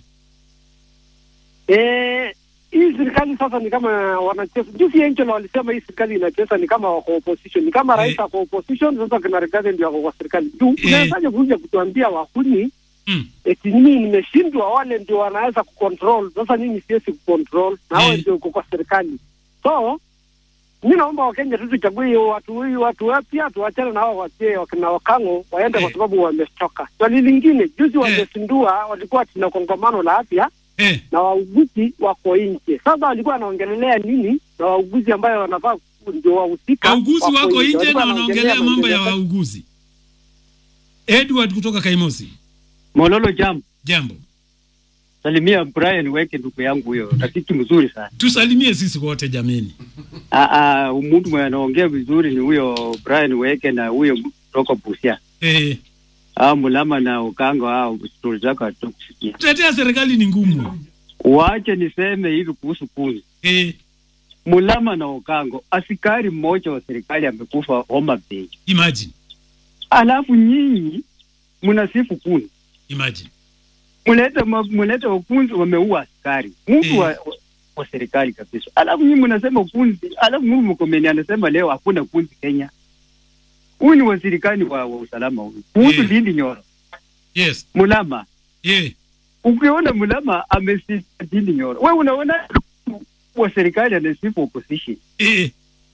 eh, hii serikali sasa ni kama wanacheza. Juzi Angelo walisema hii serikali inacheza ni kama wako opposition, ni kama rais Eh. ako opposition, sasa kina Rigathi ndio wako kwa serikali. Juu Eh. unawezaje kuja kutuambia wahuni mm, eti mimi nimeshindwa, wale ndio wanaweza kucontrol. Sasa nyinyi siwezi kucontrol, na wao Eh. ndio uko kwa serikali. So mi naomba Wakenya tu tuchague hiyo watu hii watu wapya, tuachane na hao wasie wakina Wakango waende, Eh. kwa sababu wamechoka. Swali lingine, juzi wamezindua, walikuwa tuna kongamano la afya eh, na wauguzi wako nje. Sasa walikuwa wanaongelelea nini na wauguzi ambayo wanafaa ku- ndio wahusika wauguzi wako nje Walikuwa na wanaongelea mambo ya maendeleo. wauguzi Edward kutoka Kaimosi Mololo jam jambo salimia Brian Weke, ndugu yangu huyo, rafiki mzuri sana. tusalimie sisi wote jameni Ah, ah, mtu mwenye anaongea vizuri ni huyo Brian Weke na huyo kutoka Busia. eh, Ah, Mulama na Ukango, hao stori zako hatukusikia. kutetea serikali ni ngumu Wache niseme hivi kuhusu kuni. eh, Mulama na Ukango, askari mmoja wa serikali amekufa Homa Bay, imagine alafu nyinyi mnasifu kuni imagine muleta ma- muleta wakunzi wameua askari mtu Eh. wa, wa, wa serikali kabisa, alafu nyinyi mnasema kunzi, alafu Mungu mkomeni anasema leo hakuna kunzi Kenya. Huyu ni wazirikani wa, wa usalama huyu kuhusu Eh. Lindi Nyoro yes Mulama. eh, Ukiona Mulama amesifu Lindi Nyoro, wewe unaona wa serikali anasifu opposition. eh,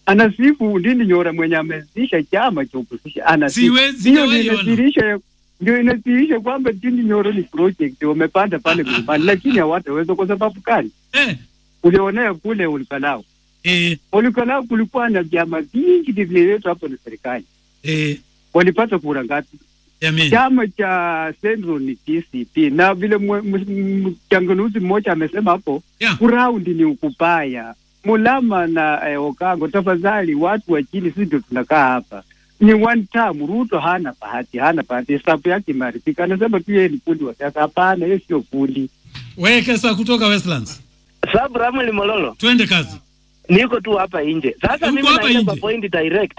anasifu Ndindi Nyoro mwenye ameanzisha chama cha opposition anasifu. Siwezi, Hiyo ndio sijawahi ona. inadhihirisha ndio inadhihirisha kwamba Ndindi Nyoro ni project wamepanda pale mlimani, lakini hawataweza kwa sababu gani? Eh, Ulionea kule Ulikalao, eh, Ulikalao kulikuwa na vyama vingi vilivyoletwa hapo na serikali, eh, walipata kura ngapi? jameni. Chama cha Central ni TCP, na vile mwe- m- mchanganuzi mmoja amesema hapo Yeah. kuraundi ni ukupaya. Mulama na eh, Okango, tafadhali watu wa chini, sisi ndio tunakaa hapa ni one time. Ruto hana bahati, hana bahati, hesabu yake imeharibika. Anasema tu yeye ni fundi wa siasa. Hapana, yeye sio fundi. Wekesa kutoka Westlands. Sababu Ramli Mololo, Twende kazi. niko tu hapa nje. Sasa Uko mimi hapa naenda kwa nje? point direct.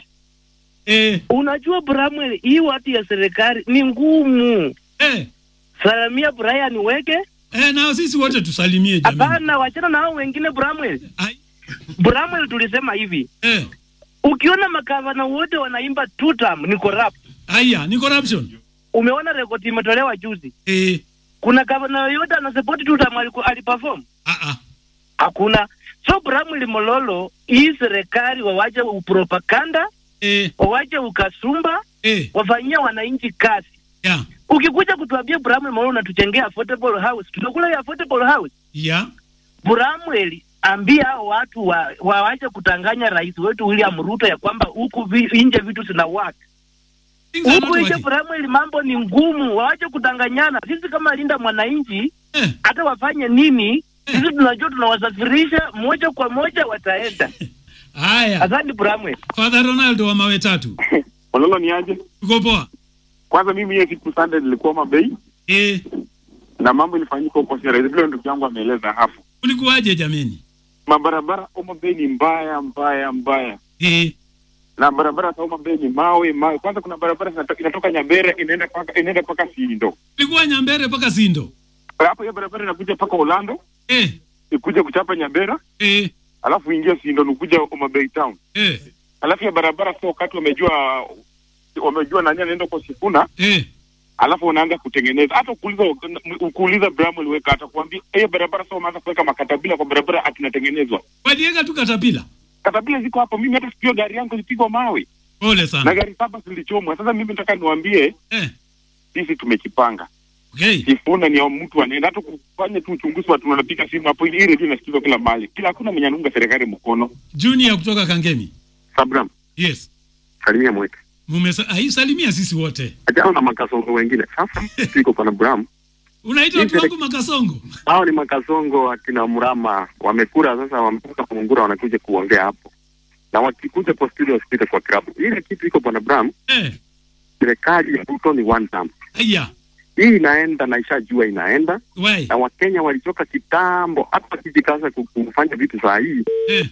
Eh, Unajua Bramwell, hii watu ya serikali ni ngumu. eh, Salamia Brian Weke. eh, na sisi wote tusalimie jameni. Hapana, wachana na hao wengine Bramwell. Ai, Bramwell tulisema hivi. eh, Ukiona makavana wote wanaimba two term ni corrupt. aya, ni corruption. Umeona rekodi imetolewa juzi. Eh, Kuna gavana yoyote anasupport two term aliku- aliperform? ah, ah. Hakuna. So Bramwell Mololo, hii serikali wawache upropaganda, Eh, wawache ukasumba, eh, wafanyia wananchi kazi. ya, Ukikuja kutuambia Bramwell Mololo unatujengea affordable house, tutakula hiyo affordable house. ya, Bramwell ambia hao watu wa, waache kutanganya rais wetu William Ruto ya kwamba huku vi, nje vitu zina work. Things are not Huku nje working. Bramwell mambo ni ngumu, waache kudanganyana. Sisi kama linda mwananchi Eh, hata wafanye nini, sisi tunajua tunawasafirisha moja kwa moja, wataenda. haya. Asante Bramwell. Father Ronaldo wa mawe tatu. Mololo ni aje? Uko poa? Kwanza mimi hiyo siku Sunday nilikuwa Mabei Eh, na mambo ilifanyika huko Sierra Leone, vile ndugu yangu ameeleza hapo. ulikuwaje jameni? Mabarabara Homa Bay ni mbaya mbaya mbaya, Eh, na barabara za Homa Bay ni mawe mawe. Kwanza kuna barabara inatoka, inatoka Nyambere inaenda paka inaenda paka Sindo, ulikuwa Nyambere mpaka Sindo. hapo hiyo barabara inakuja paka Orlando, Eh, ikuja kuchapa Nyambera, eh, alafu ingia Sindo nukuja Homa Bay town, eh, alafu ya barabara sio wakati wamejua wamejua nani anaenda kwa Sifuna eh. alafu unaanza kutengeneza hata ukuuliza ukuuliza Bramwell weka atakwambia hiyo barabara sasa umeanza kuweka makatabila kwa barabara atinatengenezwa Waliweka tu katapila. katabila ziko hapo mimi hata sikio gari yangu ilipigwa mawe Pole na sana. gari saba zilichomwa sasa mimi nataka niwaambie Eh, sisi tumejipanga okay. Sifuna ni ya mtu anaenda hata kufanya tu uchunguzi watu wanapiga simu hapo ili redio inasikizwa kila mahali kila hakuna mwenye anaunga serikali mkono Junior kutoka Kangemi. Sabram Yes. salimia mweke Mumesa aisalimia sisi wote. ajao na makasongo wengine sasa tuko pana Bram Unaitwa watu wangu makasongo. hao ni makasongo akina Mrama wamekura sasa, wametoka Mungura wanakuja kuongea hapo, na wakikuja kwa studio wasipite kwa klabu. Ile kitu iko bwana Bram, Eh, serikali ya Ruto ni one term. aya. Hii inaenda na ishajua inaenda, Wai. na Wakenya walichoka kitambo, hata wakijikaza ku- kufanya vitu saa hii. Eh.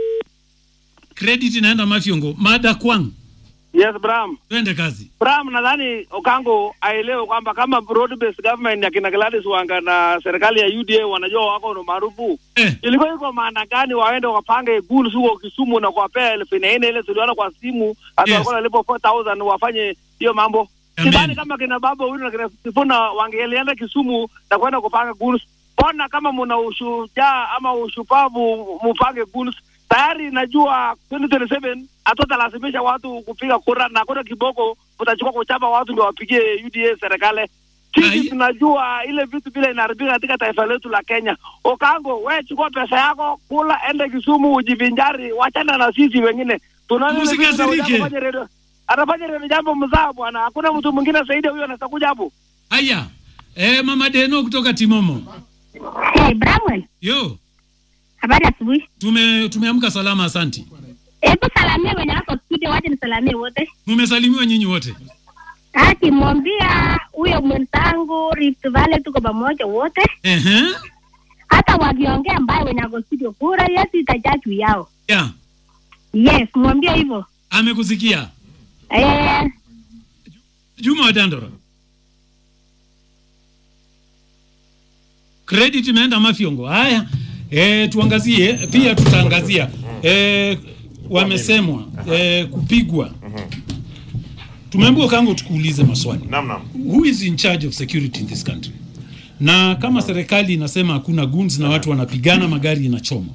Credit inaenda Mafyongo. Mada kwang. Yes, Bram. Twende kazi. Bram, nadhani Okango aelewe kwamba kama broad based government ya kina Gladys Wanga na serikali ya UDA wanajua wako na maarufu Eh. ilikuwa iko maana gani waende wapange goons huko Kisumu na kuwapea elfu nne ile tuliona kwa simu hata Yes. walikuwa nalipo 4000 wafanye hiyo mambo. Amen. Sidhani kama kina baba huyu na kina Sifuna wangelienda Kisumu na kwenda kupanga goons. Mbona kama mna ushujaa ama ushupavu mupange goons tayari najua 2027 hatutalazimisha watu kupiga kura na kuna kiboko utachukua kuchapa watu ndio wapigie UDA serikali. Ai. Sisi tunajua ile vitu vile inaharibika katika taifa letu la Kenya. Okango, we chukua pesa yako, kula, ende Kisumu ujivinjari, wachana na sisi wengine. Tunaona ile vitu Msikasirike. anafanya redio- anafanya redio jambo mzaa bwana, hakuna mtu mwingine zaidi ya huyo anaweza kuja hapo. Aya. Eh, Mama Deno kutoka Timomo. Hey, Bramwell, Yo, habari asubuhi. tume tumeamka salama asanti. Hebu salamia wenye wako studio, waje nisalamie wote. Mumesalimiwa nyinyi wote. Akimwambia huyo mwenzangu Rift Valley, tuko pamoja wote, Ehe. hata wakiongea mbaya wenye wako studio, kura yetu itajaa juu yao. Ya, Yes, mwambie hivyo. amekusikia. Eh, Juma wa Dandora. Credit imeenda Mafyongo. Haya. Eh, tuangazie pia tutaangazia eh, wamesemwa eh, kupigwa. Tumeambiwa kango tukuulize maswali. Naam, naam. Who is in charge of security in this country? Na kama serikali inasema hakuna guns na watu wanapigana, magari inachoma,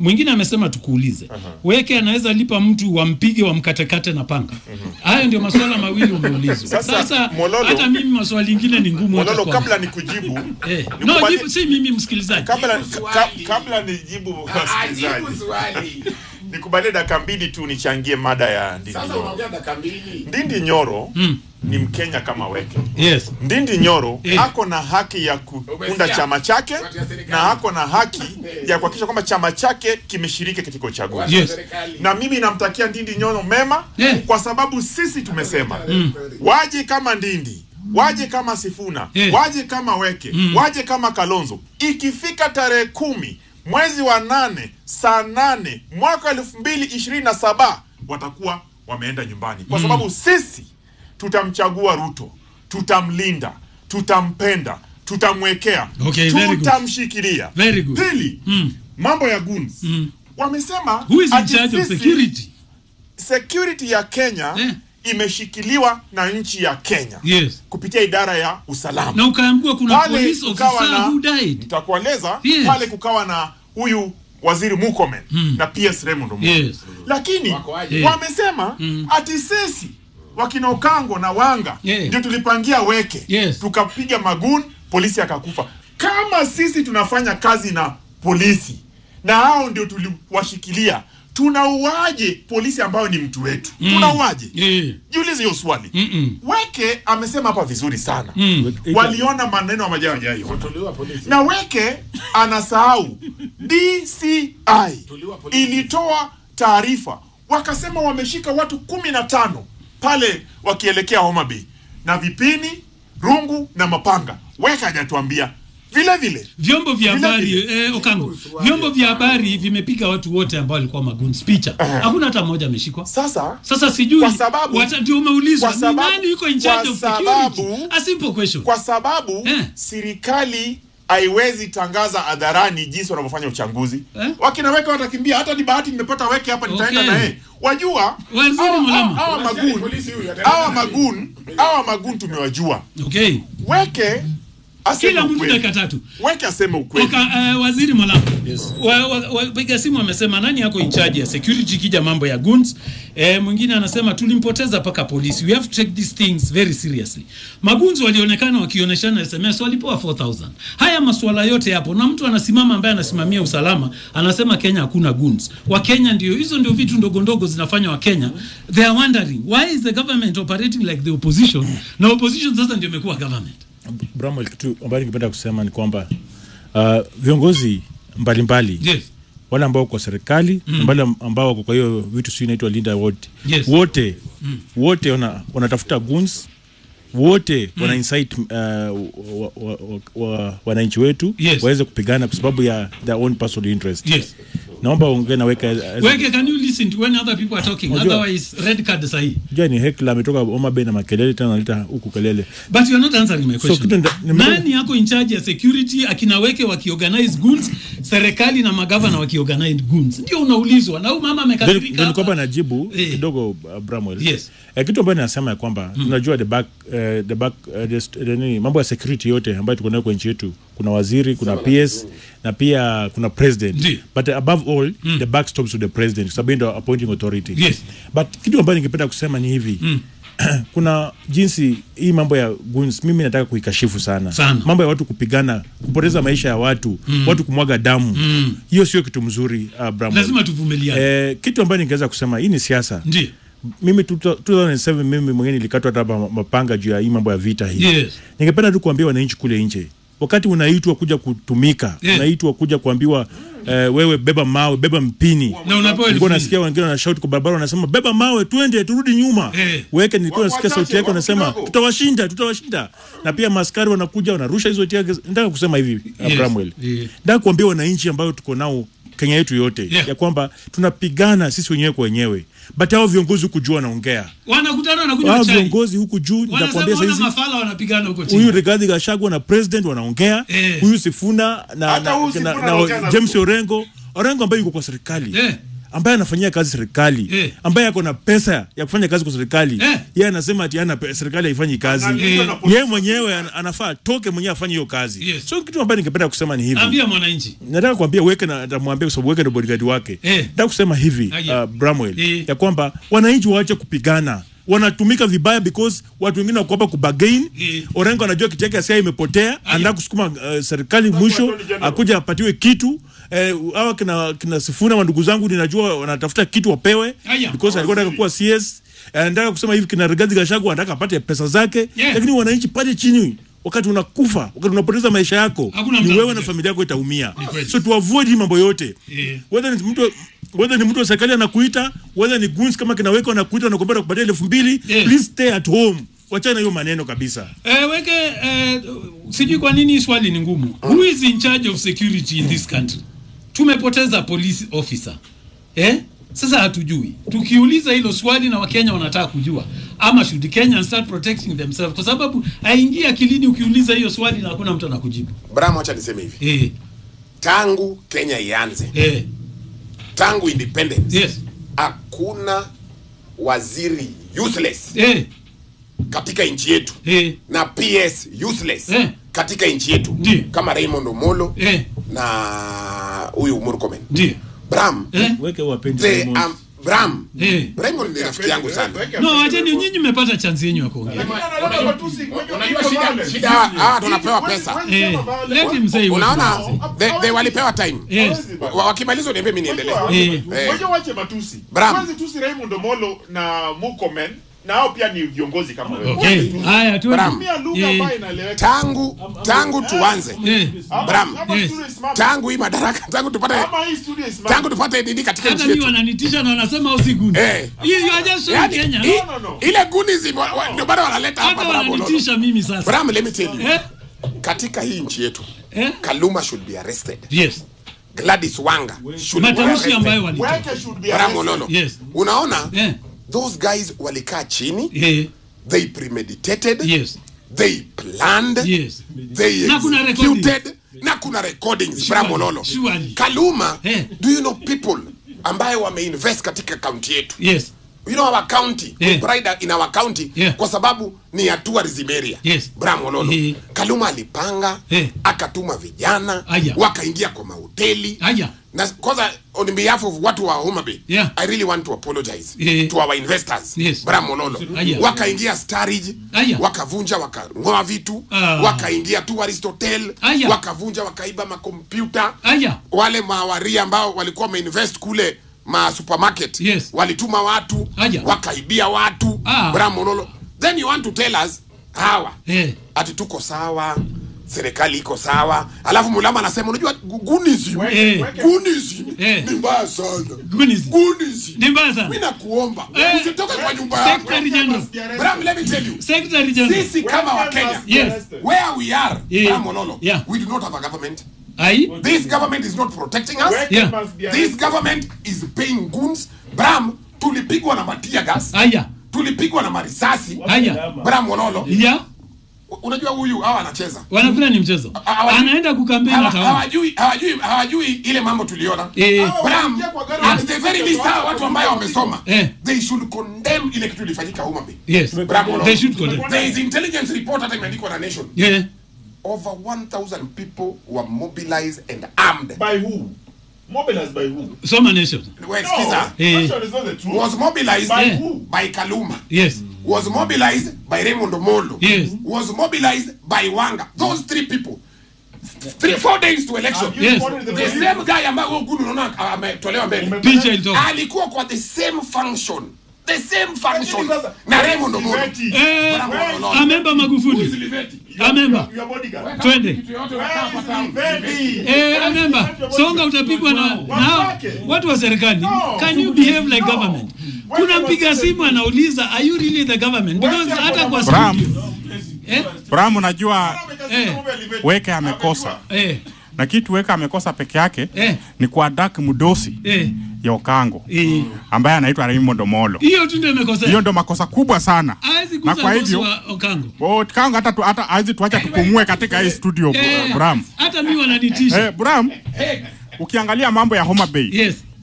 mwingine amesema tukuulize weke anaweza lipa mtu wampige wamkatekate na panga hayo ndio maswala mawili umeulizwa Sasa, sasa Mololo- hata mimi maswali ingine ni ngumu hata Mololo, kwangu. kabla nikujibu Eh, nikubali- no jibu si mimi msikilizaji kabla, ka, kabla nijibu wasikilizaji nikubalie dakika mbili tu nichangie mada ya Ndindi Nyoro. Ndindi Nyoro ni Mkenya kama weke. yes Ndindi Nyoro Eh. ako na haki ya kuunda chama chake na ako na haki ya kuhakikisha kwamba chama chake kimeshiriki katika uchaguzi. Yes. Na mimi namtakia Ndindi Nyoro mema kwa sababu sisi tumesema waje kama Ndindi waje kama Sifuna waje kama Weke waje kama Kalonzo. Ikifika tarehe kumi mwezi wa nane saa nane mwaka elfu mbili ishirini na saba watakuwa wameenda nyumbani kwa sababu sisi tutamchagua Ruto, tutamlinda, tutampenda, tutamwekea, Okay, very good. tutamshikilia. Very good. Pili, mambo ya goons wamesema Who is in ati charge of sisi- security? security ya Kenya imeshikiliwa na nchi ya Kenya yes kupitia idara ya usalama na ukaambiwa kuna Pale police kukawa officer na- who died nitakueleza Yes. pale kukawa na huyu waziri Murkomen na PS Raymond Omolo Yes. lakini aje? wamesema ati sisi wakina Okango na Wanga ndio tulipangia weke tukapiga magun polisi akakufa kama sisi tunafanya kazi na polisi na hao ndio tuliwashikilia tunauaje polisi ambao ni mtu wetu Mm. tunauaje Yeah. jiulize hiyo swali weke amesema hapa vizuri sana Mm. waliona maneno ambayo hawajayaona na weke anasahau DCI ilitoa taarifa wakasema wameshika watu kumi na tano pale wakielekea Homa Bay na vipini rungu na mapanga weke hajatuambia vile vile vyombo vya Vile habari vile. eh, Okango, vyombo vya habari vimepiga watu wote ambao walikuwa maguns picha, hakuna hata mmoja ameshikwa. Sasa sasa sijui kwa sababu- wata- ndio umeulizwa kwa ni sababu- nani yuko in charge kwa of security? sababu- A simple question. kwa sababu serikali haiwezi tangaza hadharani jinsi wanavyofanya uchanguzi wakina weke watakimbia hata ni bahati nimepata weke hapa nitaenda Okay. na yeye wajua Waziri hawa- Mulama. hawa magun hawa magun hawa magun tumewajua okay weke aseme Kila mtu ukweli. dakika tatu. weke aseme ukweli Oka, uh, waziri Malama wa, wa, wapiga simu amesema nani yako in charge ya security kija mambo ya guns. Eh, mwingine anasema tulimpoteza paka polisi. We have to take these things very seriously. Magunzi walionekana wakionyeshana SMS walipewa 4000. Haya masuala yote yapo na mtu anasimama ambaye anasimamia usalama anasema Kenya hakuna guns. Wa Kenya ndio hizo ndio vitu ndogo ndogo zinafanya wa Kenya. They are wondering why is the government operating like the opposition? Na opposition sasa ndio imekuwa government. Bramwell, kitu ambayo ningependa kusema ni kwamba uh, viongozi mbalimbali yes. wale ambao kwa serikali Mm. mm. wale ambao wako kwa hiyo vitu si inaitwa linda wote Yes. wote Mm. wote wana, wanatafuta guns wote Mm. wana incite uh, wa, wa, wa, wa, wananchi wetu Yes. waweze kupigana kwa sababu ya their own personal interest Yes. naomba ongee na weka Weke, can you listen to when other people are talking? Unajua- Otherwise, red card sahi. jua ni hekla ametoka Homa Bay na makelele tena analeta huku kelele But you are not answering my So, question. kitu nda- nime- Nani yako in charge ya security akina weke wakiorganize goons, serikali na magavana wakiorganize goons? Ndio unaulizwa. Na huyu mama Ndio- amekasirika. ndio hapa. nilikuwa najibu kidogo uh, Bramwell. Yes. Eh, kitu ambayo nasema ya kwamba tunajua the back, eh, the back, eh, the st- the nini, mambo ya security yote ambayo tuko nayo kwa nchi yetu kuna waziri kuna PS na pia kuna president but above all the back stops to the president kwa sababu yeye ndio appointing authority Yes. but kitu ambayo ningependa kusema ni hivi kuna jinsi hii mambo ya guns mimi nataka kuikashifu sana, Sana. mambo ya watu kupigana kupoteza maisha ya watu Mm. watu kumwaga damu Mm. hiyo sio kitu mzuri uh, Bramwell. Lazima tuvumiliane. Eh, kitu ambayo ningeweza kusema hii ni siasa. Ndio. Mimi 2007 mimi mwenyewe nilikatwa hata hapa mapanga juu ya hii mambo ya vita hii. Yes. Ningependa tu kuambia wananchi kule nje, wakati unaitwa kuja kutumika, Yeah. unaitwa kuja kuambiwa eh, wewe beba mawe, beba mpini. Na unapewa elfu Nilikuwa mbili. nasikia wengine wanashout kwa barabara wanasema beba mawe, twende turudi nyuma. Eh. Weke nilikuwa nasikia Wachache, sauti yake wapo wanasema kidogo. tutawashinda, tutawashinda. Na pia maskari wanakuja wanarusha hizo tia. Nataka kusema hivi uh, Yes. Bramwell. Yeah. Nataka kuambia wananchi ambao tuko nao Kenya yetu yote Yeah. ya kwamba tunapigana sisi wenyewe kwa wenyewe, but hao viongozi huku juu wanaongea, Wanakutana wanakunywa hao chai. viongozi huku juu Wanasema nitakwambia wana saizi mafala wanapigana huko chini. huyu Rigathi Gachagua na president wanaongea, huyu Sifuna na, Hata na, huyu na, Sifuna na, anaongea na James Ruto. Orengo Orengo ambaye yuko kwa serikali Eh. ambaye anafanyia kazi serikali Eh. ambaye ako na pesa ya kufanya kazi kwa serikali Eh. yeye anasema ati ana serikali haifanyi kazi Analindwa na polisi. yeye mwenyewe ana- anafaa atoke mwenyewe afanye hiyo kazi Yes. so kitu ambayo ningependa kusema ni hivi ambia mwananchi nataka kuambia weke na atamwambia kwa sababu weke ndo bodyguard wake Eh. nataka kusema hivi Aya. uh, Bramwell Eh. ya kwamba wananchi waache kupigana wanatumika vibaya because watu wengine wako hapa kubagain Eh. Orengo anajua kiti yake sia imepotea anataka kusukuma uh, serikali mwisho Attorney General. akuja apatiwe kitu eh, hawa kina, kina Sifuna wa ndugu zangu ninajua wanatafuta kitu wapewe Aya. because alikuwa anataka kuwa CS Eh, anataka kusema hivi kina Rigathi Gachagua anataka apate pesa zake Yeah. lakini wananchi pale chini wakati unakufa wakati unapoteza maisha yako Hakuna ni mtu wewe na anakuja. familia yako itaumia Ni kweli. so tu avoid hii mambo yote Eh. whether ni mtu whether ni mtu wa serikali anakuita whether ni goons kama kinaweka anakuita na kuomba kupatia elfu mbili Eh. please stay at home wachana na hiyo maneno kabisa Eh, weke eh, sijui kwa nini hii swali ni ngumu. Who is in charge of security in this country? Tumepoteza police officer. Eh? Sasa hatujui. Tukiuliza hilo swali na Wakenya wanataka kujua ama should Kenyans start protecting themselves kwa sababu haingia akilini ukiuliza hiyo swali na hakuna mtu anakujibu. Bram, acha niseme hivi, Eh, tangu Kenya ianze, eh, tangu independence, yes. hakuna waziri useless Eh, katika nchi yetu eh, na PS useless Eh. katika nchi yetu Ndiyo. kama Raymond Omolo eh, na huyu Murkomen. ndio. Bram, Eh? weke wapendi they, um, Bram, Eh. Raymond ni rafiki yangu sana. No, wacheni nyinyi mmepata chance yenu ya kuongea. Unajua shida, shida hawa tunapewa pesa. Eh, let him say what Unaona, he wants to they, they walipewa time. Yes. Wa- Wakimaliza uniambie mimi niendelee. Eh. Eh. Ngoja wache matusi. Bram. Kwanza tusi Raymond Omolo na Murkomen na hao pia ni viongozi kama wewe. Okay. Wache tusi. Haya, tuende. Bram. Tumia lugha Eh. ambayo inaeleweka. Tangu tangu tuanze. Eh, Ama- Bram. ama Yes. studio isimame. Tangu hii madaraka, tangu tupate Ama hii studio isimame. tangu tupate nini katika hata nchi mimi yetu. wananitisha na wanasema usiguni. Eh. You, you are just showing Yaani, Kenya. i- No, no, no. ile gunism wa- wa- ndio bado wanaleta hapa Hata Bram Ololo. wananitisha mimi sasa. Bram, let me tell you. Eh? Katika hii nchi yetu, Eh? Kaluma should be arrested. Yes. Gladys Wanga should be Matamshi arrested. ambayo walitoa. Weke should be Bram arrested. Ololo. Yes. Unaona? Eh. Those guys walikaa chini, Eh. they premeditated, Yes. they planned, Yes. they Na kuna executed, na kuna recordings Bram Ololo. Surely. Kaluma, Eh. do you know people ambayo wameinvest katika kaunti yetu Yes. you know our county Yeah. we pride in our county Yeah. kwa sababu ni ya tourism area Yes. Bram Ololo Eh. Kaluma alipanga Eh. akatuma vijana Aya. wakaingia kwa mahoteli Aya. na kwanza on behalf of watu wa Homa Bay Yeah. I really want to apologize Eh. to our investors Yes. Bram Ololo Aya. wakaingia Starage Aya. wakavunja wakang'oa vitu Ah. wakaingia tourist hotel Aya. wakavunja wakaiba makompyuta Aya. wale mawaria ambao walikuwa wameinvest kule ma supermarket Yes. walituma watu Aya. wakaibia watu Ah. bramololo then you want to tell us hawa Eh. ati tuko sawa serikali iko sawa alafu mulama anasema unajua gu- gunism Eh. gunism Eh. ni mbaya sana Gunism. gunism Ni mbaya sana. mimi nakuomba Eh. usitoke kwa nyumba yako Secretary General. Bram, let me tell you Secretary General. sisi kama wa Kenya Yes. where we are Yeah. Bram Ololo Yeah. we do not have a government Ai. This government is not protecting us. Yeah. This government is paying goons. Bram, tulipigwa na matia gas. Aya. Tulipigwa na marisasi. Aya. Bram Wololo. Ya. Unajua huyu hawa anacheza. Wanakula ni mchezo. Hawa- Anaenda kukampeni hawa- ataona. Hawajui hawajui hawajui ile mambo tuliona. Eh. Bram, at the very least hawa watu ambao wamesoma. Eh. They should condemn ile kitu ilifanyika Homa Bay. Yes. Bram Wololo. They should condemn. There is intelligence report hata imeandikwa na Nation. Yeah. Over 1000 people were mobilized and armed. By who? Mobilized by who? Soma nation. Wait, No, skiza. Eh. Nation is not the truth. was mobilized By Yeah. who? by Kaluma, Yes. was mobilized by Raymond Omolo, Yes. was mobilized by Wanga. Those three people. Three, four days to election. Have you Yes. reported the The police? same guy ambaye huyo Gulu unaona ametolewa mbele. Picha ilitoka. Alikuwa kwa the same function. The same function. Lakini sasa, Na where is Raymond Omolo. Liveti? Eh, Where is- amemba Who is Magufuli. Liveti? Amemba. Your bodyguard. Twende. Kitu yote Where unakaa is hapa town. Liveti? Eh, amemba. Songa utapigwa na na Wake. watu wa serikali. No. Can you behave like No. government? Kuna mpiga simu anauliza are you really the government? Because Wake hata kwa Bram, studio. Eh? Bram, unajua Eh. Weke amekosa Eh. na kitu Weke amekosa peke yake Eh. ni kuadak mdosi Eh. ya Okango Eh. ambaye anaitwa Raymond Omolo. Hiyo tu ndio imekosea. Hiyo ndo makosa kubwa sana, Hawezi na kuza kwa bosi hivyo wa Okango. Oh, Kango hata tu, hata hawezi tuacha tupumue katika hii studio Eh. Bram. Hata mimi wananitisha. Eh, Bram, ukiangalia mambo ya Homa Bay Yes.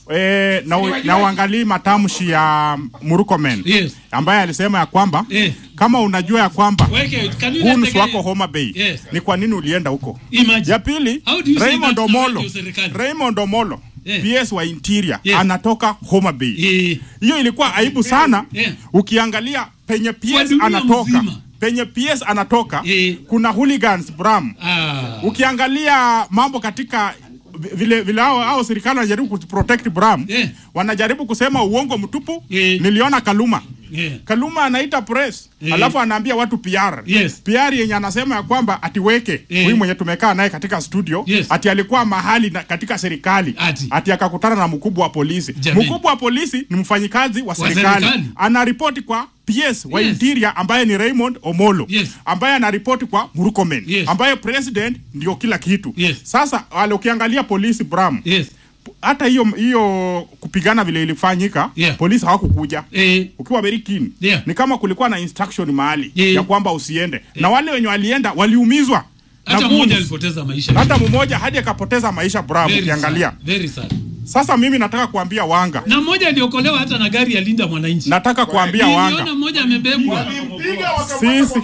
eh, na, u- na uangalii matamshi ya Murkomen Yes. ambaye alisema ya kwamba kama unajua ya kwamba Weke, can you guns let the- wako Homa Bay Yes. ni kwa nini ulienda huko? Imagine. Ya pili How do you say Raymond that na Omolo radio serikali? Raymond Omolo Yeah. PS wa Interior Yes. anatoka Homa Bay. Hiyo ilikuwa aibu sana ukiangalia penye PS dunia anatoka mzima. penye PS anatoka kuna hooligans Bram. Ah. Ukiangalia mambo katika vi- vile vile hao, hao serikali wanajaribu kuprotect Bram wanajaribu kusema uongo mtupu. Niliona Kaluma Yeah. Kaluma anaita press Eh. alafu anaambia watu PR Yes. PR yenye anasema ya kwamba atiweke huyu mwenye tumekaa naye katika studio ati alikuwa mahali na, katika serikali ati, akakutana na mkubwa wa polisi Jameni. mkubwa wa polisi ni mfanyikazi wa Wa serikali serikali. anaripoti kwa PS wa Yes. Interior ambaye ni Raymond Omolo ambaye anaripoti kwa Murkomen ambaye president ndio kila kitu sasa wale ukiangalia polisi Bram hata hiyo hiyo kupigana vile ilifanyika polisi hawakukuja ukiwa very keen ni kama kulikuwa na instruction mahali ya kwamba usiende na wale wenye walienda waliumizwa na hata guns. mmoja alipoteza maisha hata mmoja hadi akapoteza maisha Bram Very ukiangalia sad, very sad. sasa mimi nataka kuambia wanga na mmoja aliokolewa hata na gari ya linda mwananchi nataka kuambia Niliona wanga mmoja amebebwa sisi,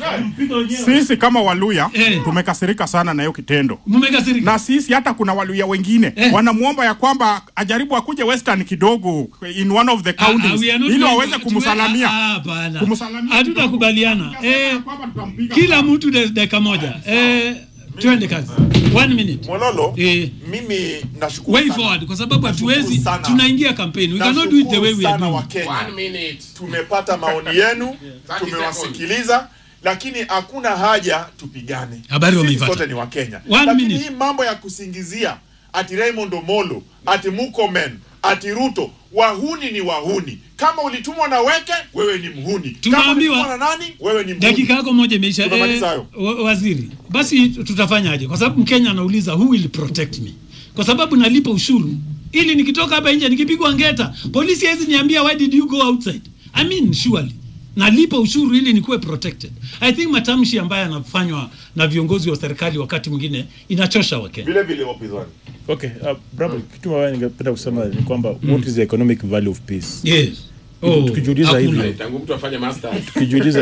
sisi kama Waluya tumekasirika sana na hiyo kitendo Mmekasirika. na sisi hata kuna Waluya wengine wanamwomba ya kwamba ajaribu akuje Western kidogo in one of the Ah, ah, counties we are not ili going waweze to- kumsalamia Ah, hapana. hatutakubaliana eh, kila mtu de- dakika moja eh, twende kazi one minute Mololo, eh, mimi nashukuru way sana. forward kwa sababu hatuwezi sana. tunaingia campaign we cannot do it the way we are sana doing Wakenya. Tumepata maoni yenu, tumewasikiliza lakini hakuna haja tupigane. Habari Sisi wameipata. sote ni Wakenya. One Lakini minute. hii mambo ya kusingizia ati Raymond Omolo, ati Murkomen, ati Ruto, wahuni ni wahuni. Kama ulitumwa na Weke, wewe ni mhuni. Kama Tunaambiwa- ulitumwa na nani, wewe ni mhuni. dakika yako moja imeisha Tumemaliza eh, hayo. wa- waziri basi tutafanyaje kwa sababu mkenya anauliza who will protect me kwa sababu nalipa ushuru ili nikitoka hapa nje nikipigwa ngeta polisi hawezi niambia why did you go outside i mean surely nalipa ushuru ili nikuwe protected i think matamshi ambayo yanafanywa na viongozi wa serikali wakati mwingine inachosha wakenya vile vile wapinzani Okay, uh, brother, kitu ambayo ningependa kusema ni kwamba what is the economic value of peace? Yes. Oh, tukijiuliza hakuna. hivyo tangu mtu afanye masters tukijiuliza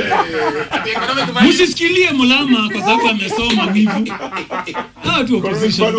msisikilie mulama kwa sababu amesoma wivu hawa tu opposition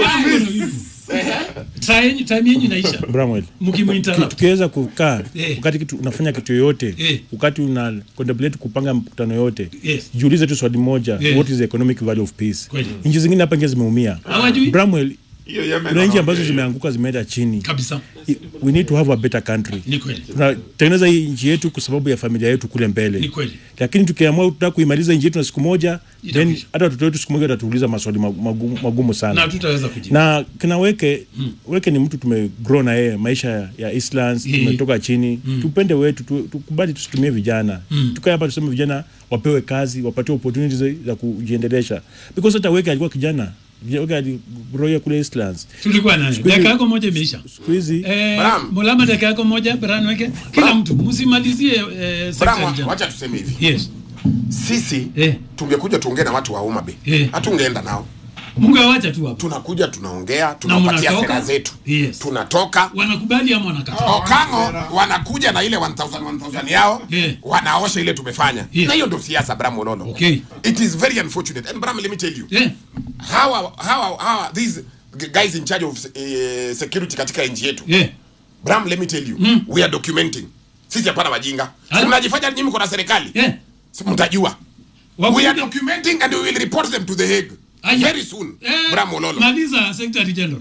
Time- time yenyu inaisha Bramwell, mkimuinterrupt. tu- tukiweza kukaa Eh. wakati kitu unafanya kitu yoyote Eh. wakati una contemplate kupanga mkutano yote Yes. jiulize tu swali moja Eh. what is the economic value of peace Kweli. nchi zingine hapa nje zimeumia Hawajui? Bramwell Hiyo Yemen kuna nchi wanaongea ambazo hiyo. zimeanguka zimeenda chini kabisa we need to have a better country ni kweli tunatengeneza hii nchi yetu kwa sababu ya familia yetu kule mbele Ni kweli. lakini tukiamua tutaka kuimaliza nchi yetu na siku moja then hata watoto wetu siku moja watatuuliza maswali magu- magumu, magumu sana na hatutaweza kujibu na kina weke weke ni mtu tumegrow na yeye maisha ya- ya Eastlands Yeah. tumetoka chini tupende wetu tu, tukubali tusitumie vijana Mm. tukae hapa tuseme vijana wapewe kazi wapatiwe opportunities za- za kujiendelesha because hata weke alikuwa kijana weke aligrow kule Eastlands tulikuwa naye Siku hizi- dakika yako moja imeisha siku hizi Eh, Bram. mulama dakika yako moja Bran weke kila mtu msimalizie eh, sekta ya Bram, vijana. wacha tuseme hivi yes sisi Eh. tungekuja tuongee na watu wa Homa Bay Eh. hatungeenda nao Mungu awacha tu hapo tunakuja tunaongea tunapatia mnatoka? sera zetu yes tunatoka wanakubali ama wanakataa Okango wanakuja na ile 1000 1000 yao Yeah. wanaosha ile tumefanya Yeah. na hiyo ndio siasa Bram Ololo Okay. it is very unfortunate and Bram let me tell you Yeah. hawa hawa hawa these guys in charge of uh, security katika nchi yetu Yeah. Bram let me tell you we are documenting sisi hapana wajinga Hala. si mnajifanya nyinyi mko na serikali Yeah. si mtajua Wakuja- we are documenting and we will report them to the Hague Aya. very soon Eh, Bram Ololo maliza secretary general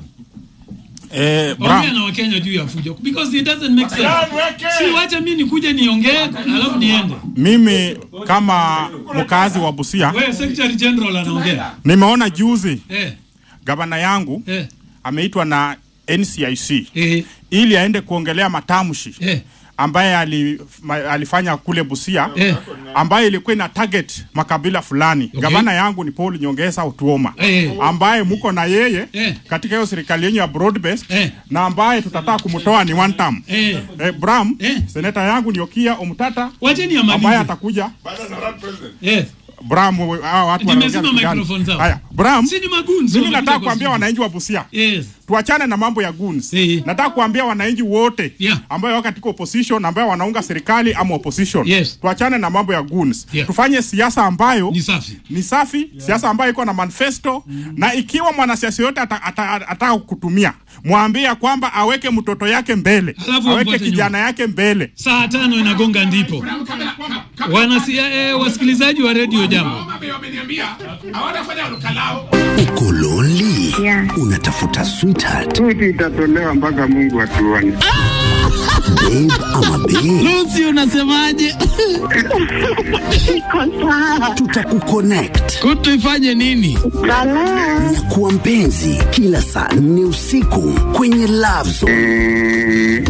eh, ongea Bram, na wakenya juu ya fujo because it doesn't make sense Bram, weke. si wacha mimi nikuje niongee alafu niende mimi kama mkazi wa Busia wewe secretary general anaongea nimeona juzi eh gavana yangu eh ameitwa na NCIC eh ili aende kuongelea matamshi eh ambaye ali, ma, alifanya kule Busia Eh. ambaye ilikuwa ina target makabila fulani. Okay. Gavana yangu ni Paul Nyongesa Utuoma Eh. ambaye mko na yeye Eh. katika hiyo serikali yenyu ya broad based Eh. na ambaye tutataka kumtoa ni one term. eh Eh, Bram, Eh. seneta yangu ni Okia Omtata wacheni ambaye amalize atakuja eh Bram, hawa watu Nimezima wanaongea vitu gani? microphone zao. Haya, Bram Bram, si ni magunzi mimi wamekuja nataka kwa kuambia studio. wananchi wa Busia Yes. tuachane na mambo ya goons. Nataka kuambia wananchi wote ambao wako katika opposition ambao wanaunga serikali ama opposition. Yes. Tuachane na mambo ya goons. Yeah. Tufanye siasa ambayo ni safi. Ni safi, siasa ambayo iko na manifesto na ikiwa mwanasiasa yote ataka ata, ata, ata kutumia mwambie ya kwamba aweke mtoto yake mbele, Alafu aweke amfuate kijana yake mbele. Saa tano inagonga ndipo. Wanasia, eh, wasikilizaji wa redio jambo. Uko lonely? Unatafuta sweetheart? Switi itatolewa mpaka Mungu atuone. Babe ama babe? Lucy unasemaje? Tutakuconnect. Kutu ifanye nini? Nyakuwa mpenzi kila saa nne usiku kwenye Love Zone.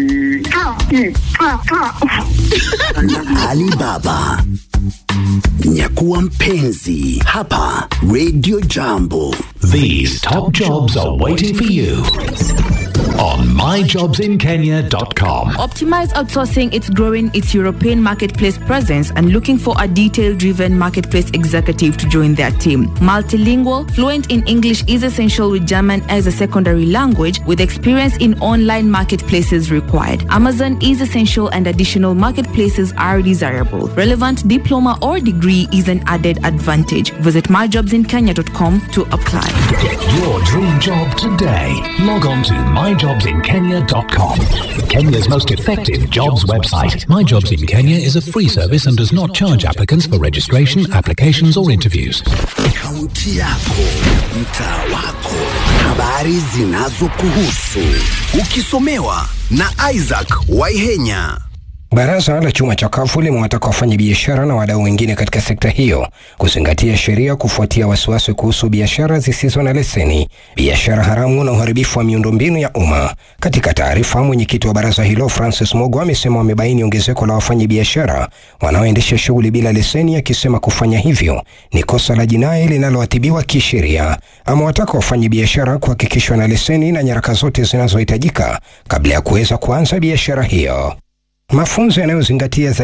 na Alibaba. Nyakuwa mpenzi hapa Radio Jambo. These top jobs are waiting for you on myjobsinkenya.com. Optimize Outsourcing is growing its European marketplace presence and looking for a detail driven marketplace executive to join their team. Multilingual, fluent in English is essential with German as a secondary language, with experience in online marketplaces required. Amazon is essential and additional marketplaces are desirable. Relevant diploma or degree is an added advantage. Visit myjobsinkenya.com to apply. Get your dream job today. Log on to myjobsinkenya.com. Kenya's most effective jobs website. My Jobs in Kenya is a free service and does not charge applicants for registration, applications, or interviews. Kaunti yako, mtaa wako, habari zinazokuhusu, ukisomewa na Isaac Waihenya. Baraza la chuma cha kafu limewataka wafanyabiashara na wadau wengine katika sekta hiyo kuzingatia sheria kufuatia wasiwasi kuhusu biashara zisizo na leseni, biashara haramu na uharibifu wa miundombinu ya umma. Katika taarifa, mwenyekiti wa baraza hilo Francis Mogo amesema wamebaini ongezeko la wafanyabiashara wanaoendesha shughuli bila leseni, akisema kufanya hivyo ni kosa la jinai linaloadhibiwa kisheria. Amewataka wafanyabiashara kuhakikishwa na leseni na nyaraka zote zinazohitajika kabla ya kuweza kuanza biashara hiyo. Mafunzo yanayozingatia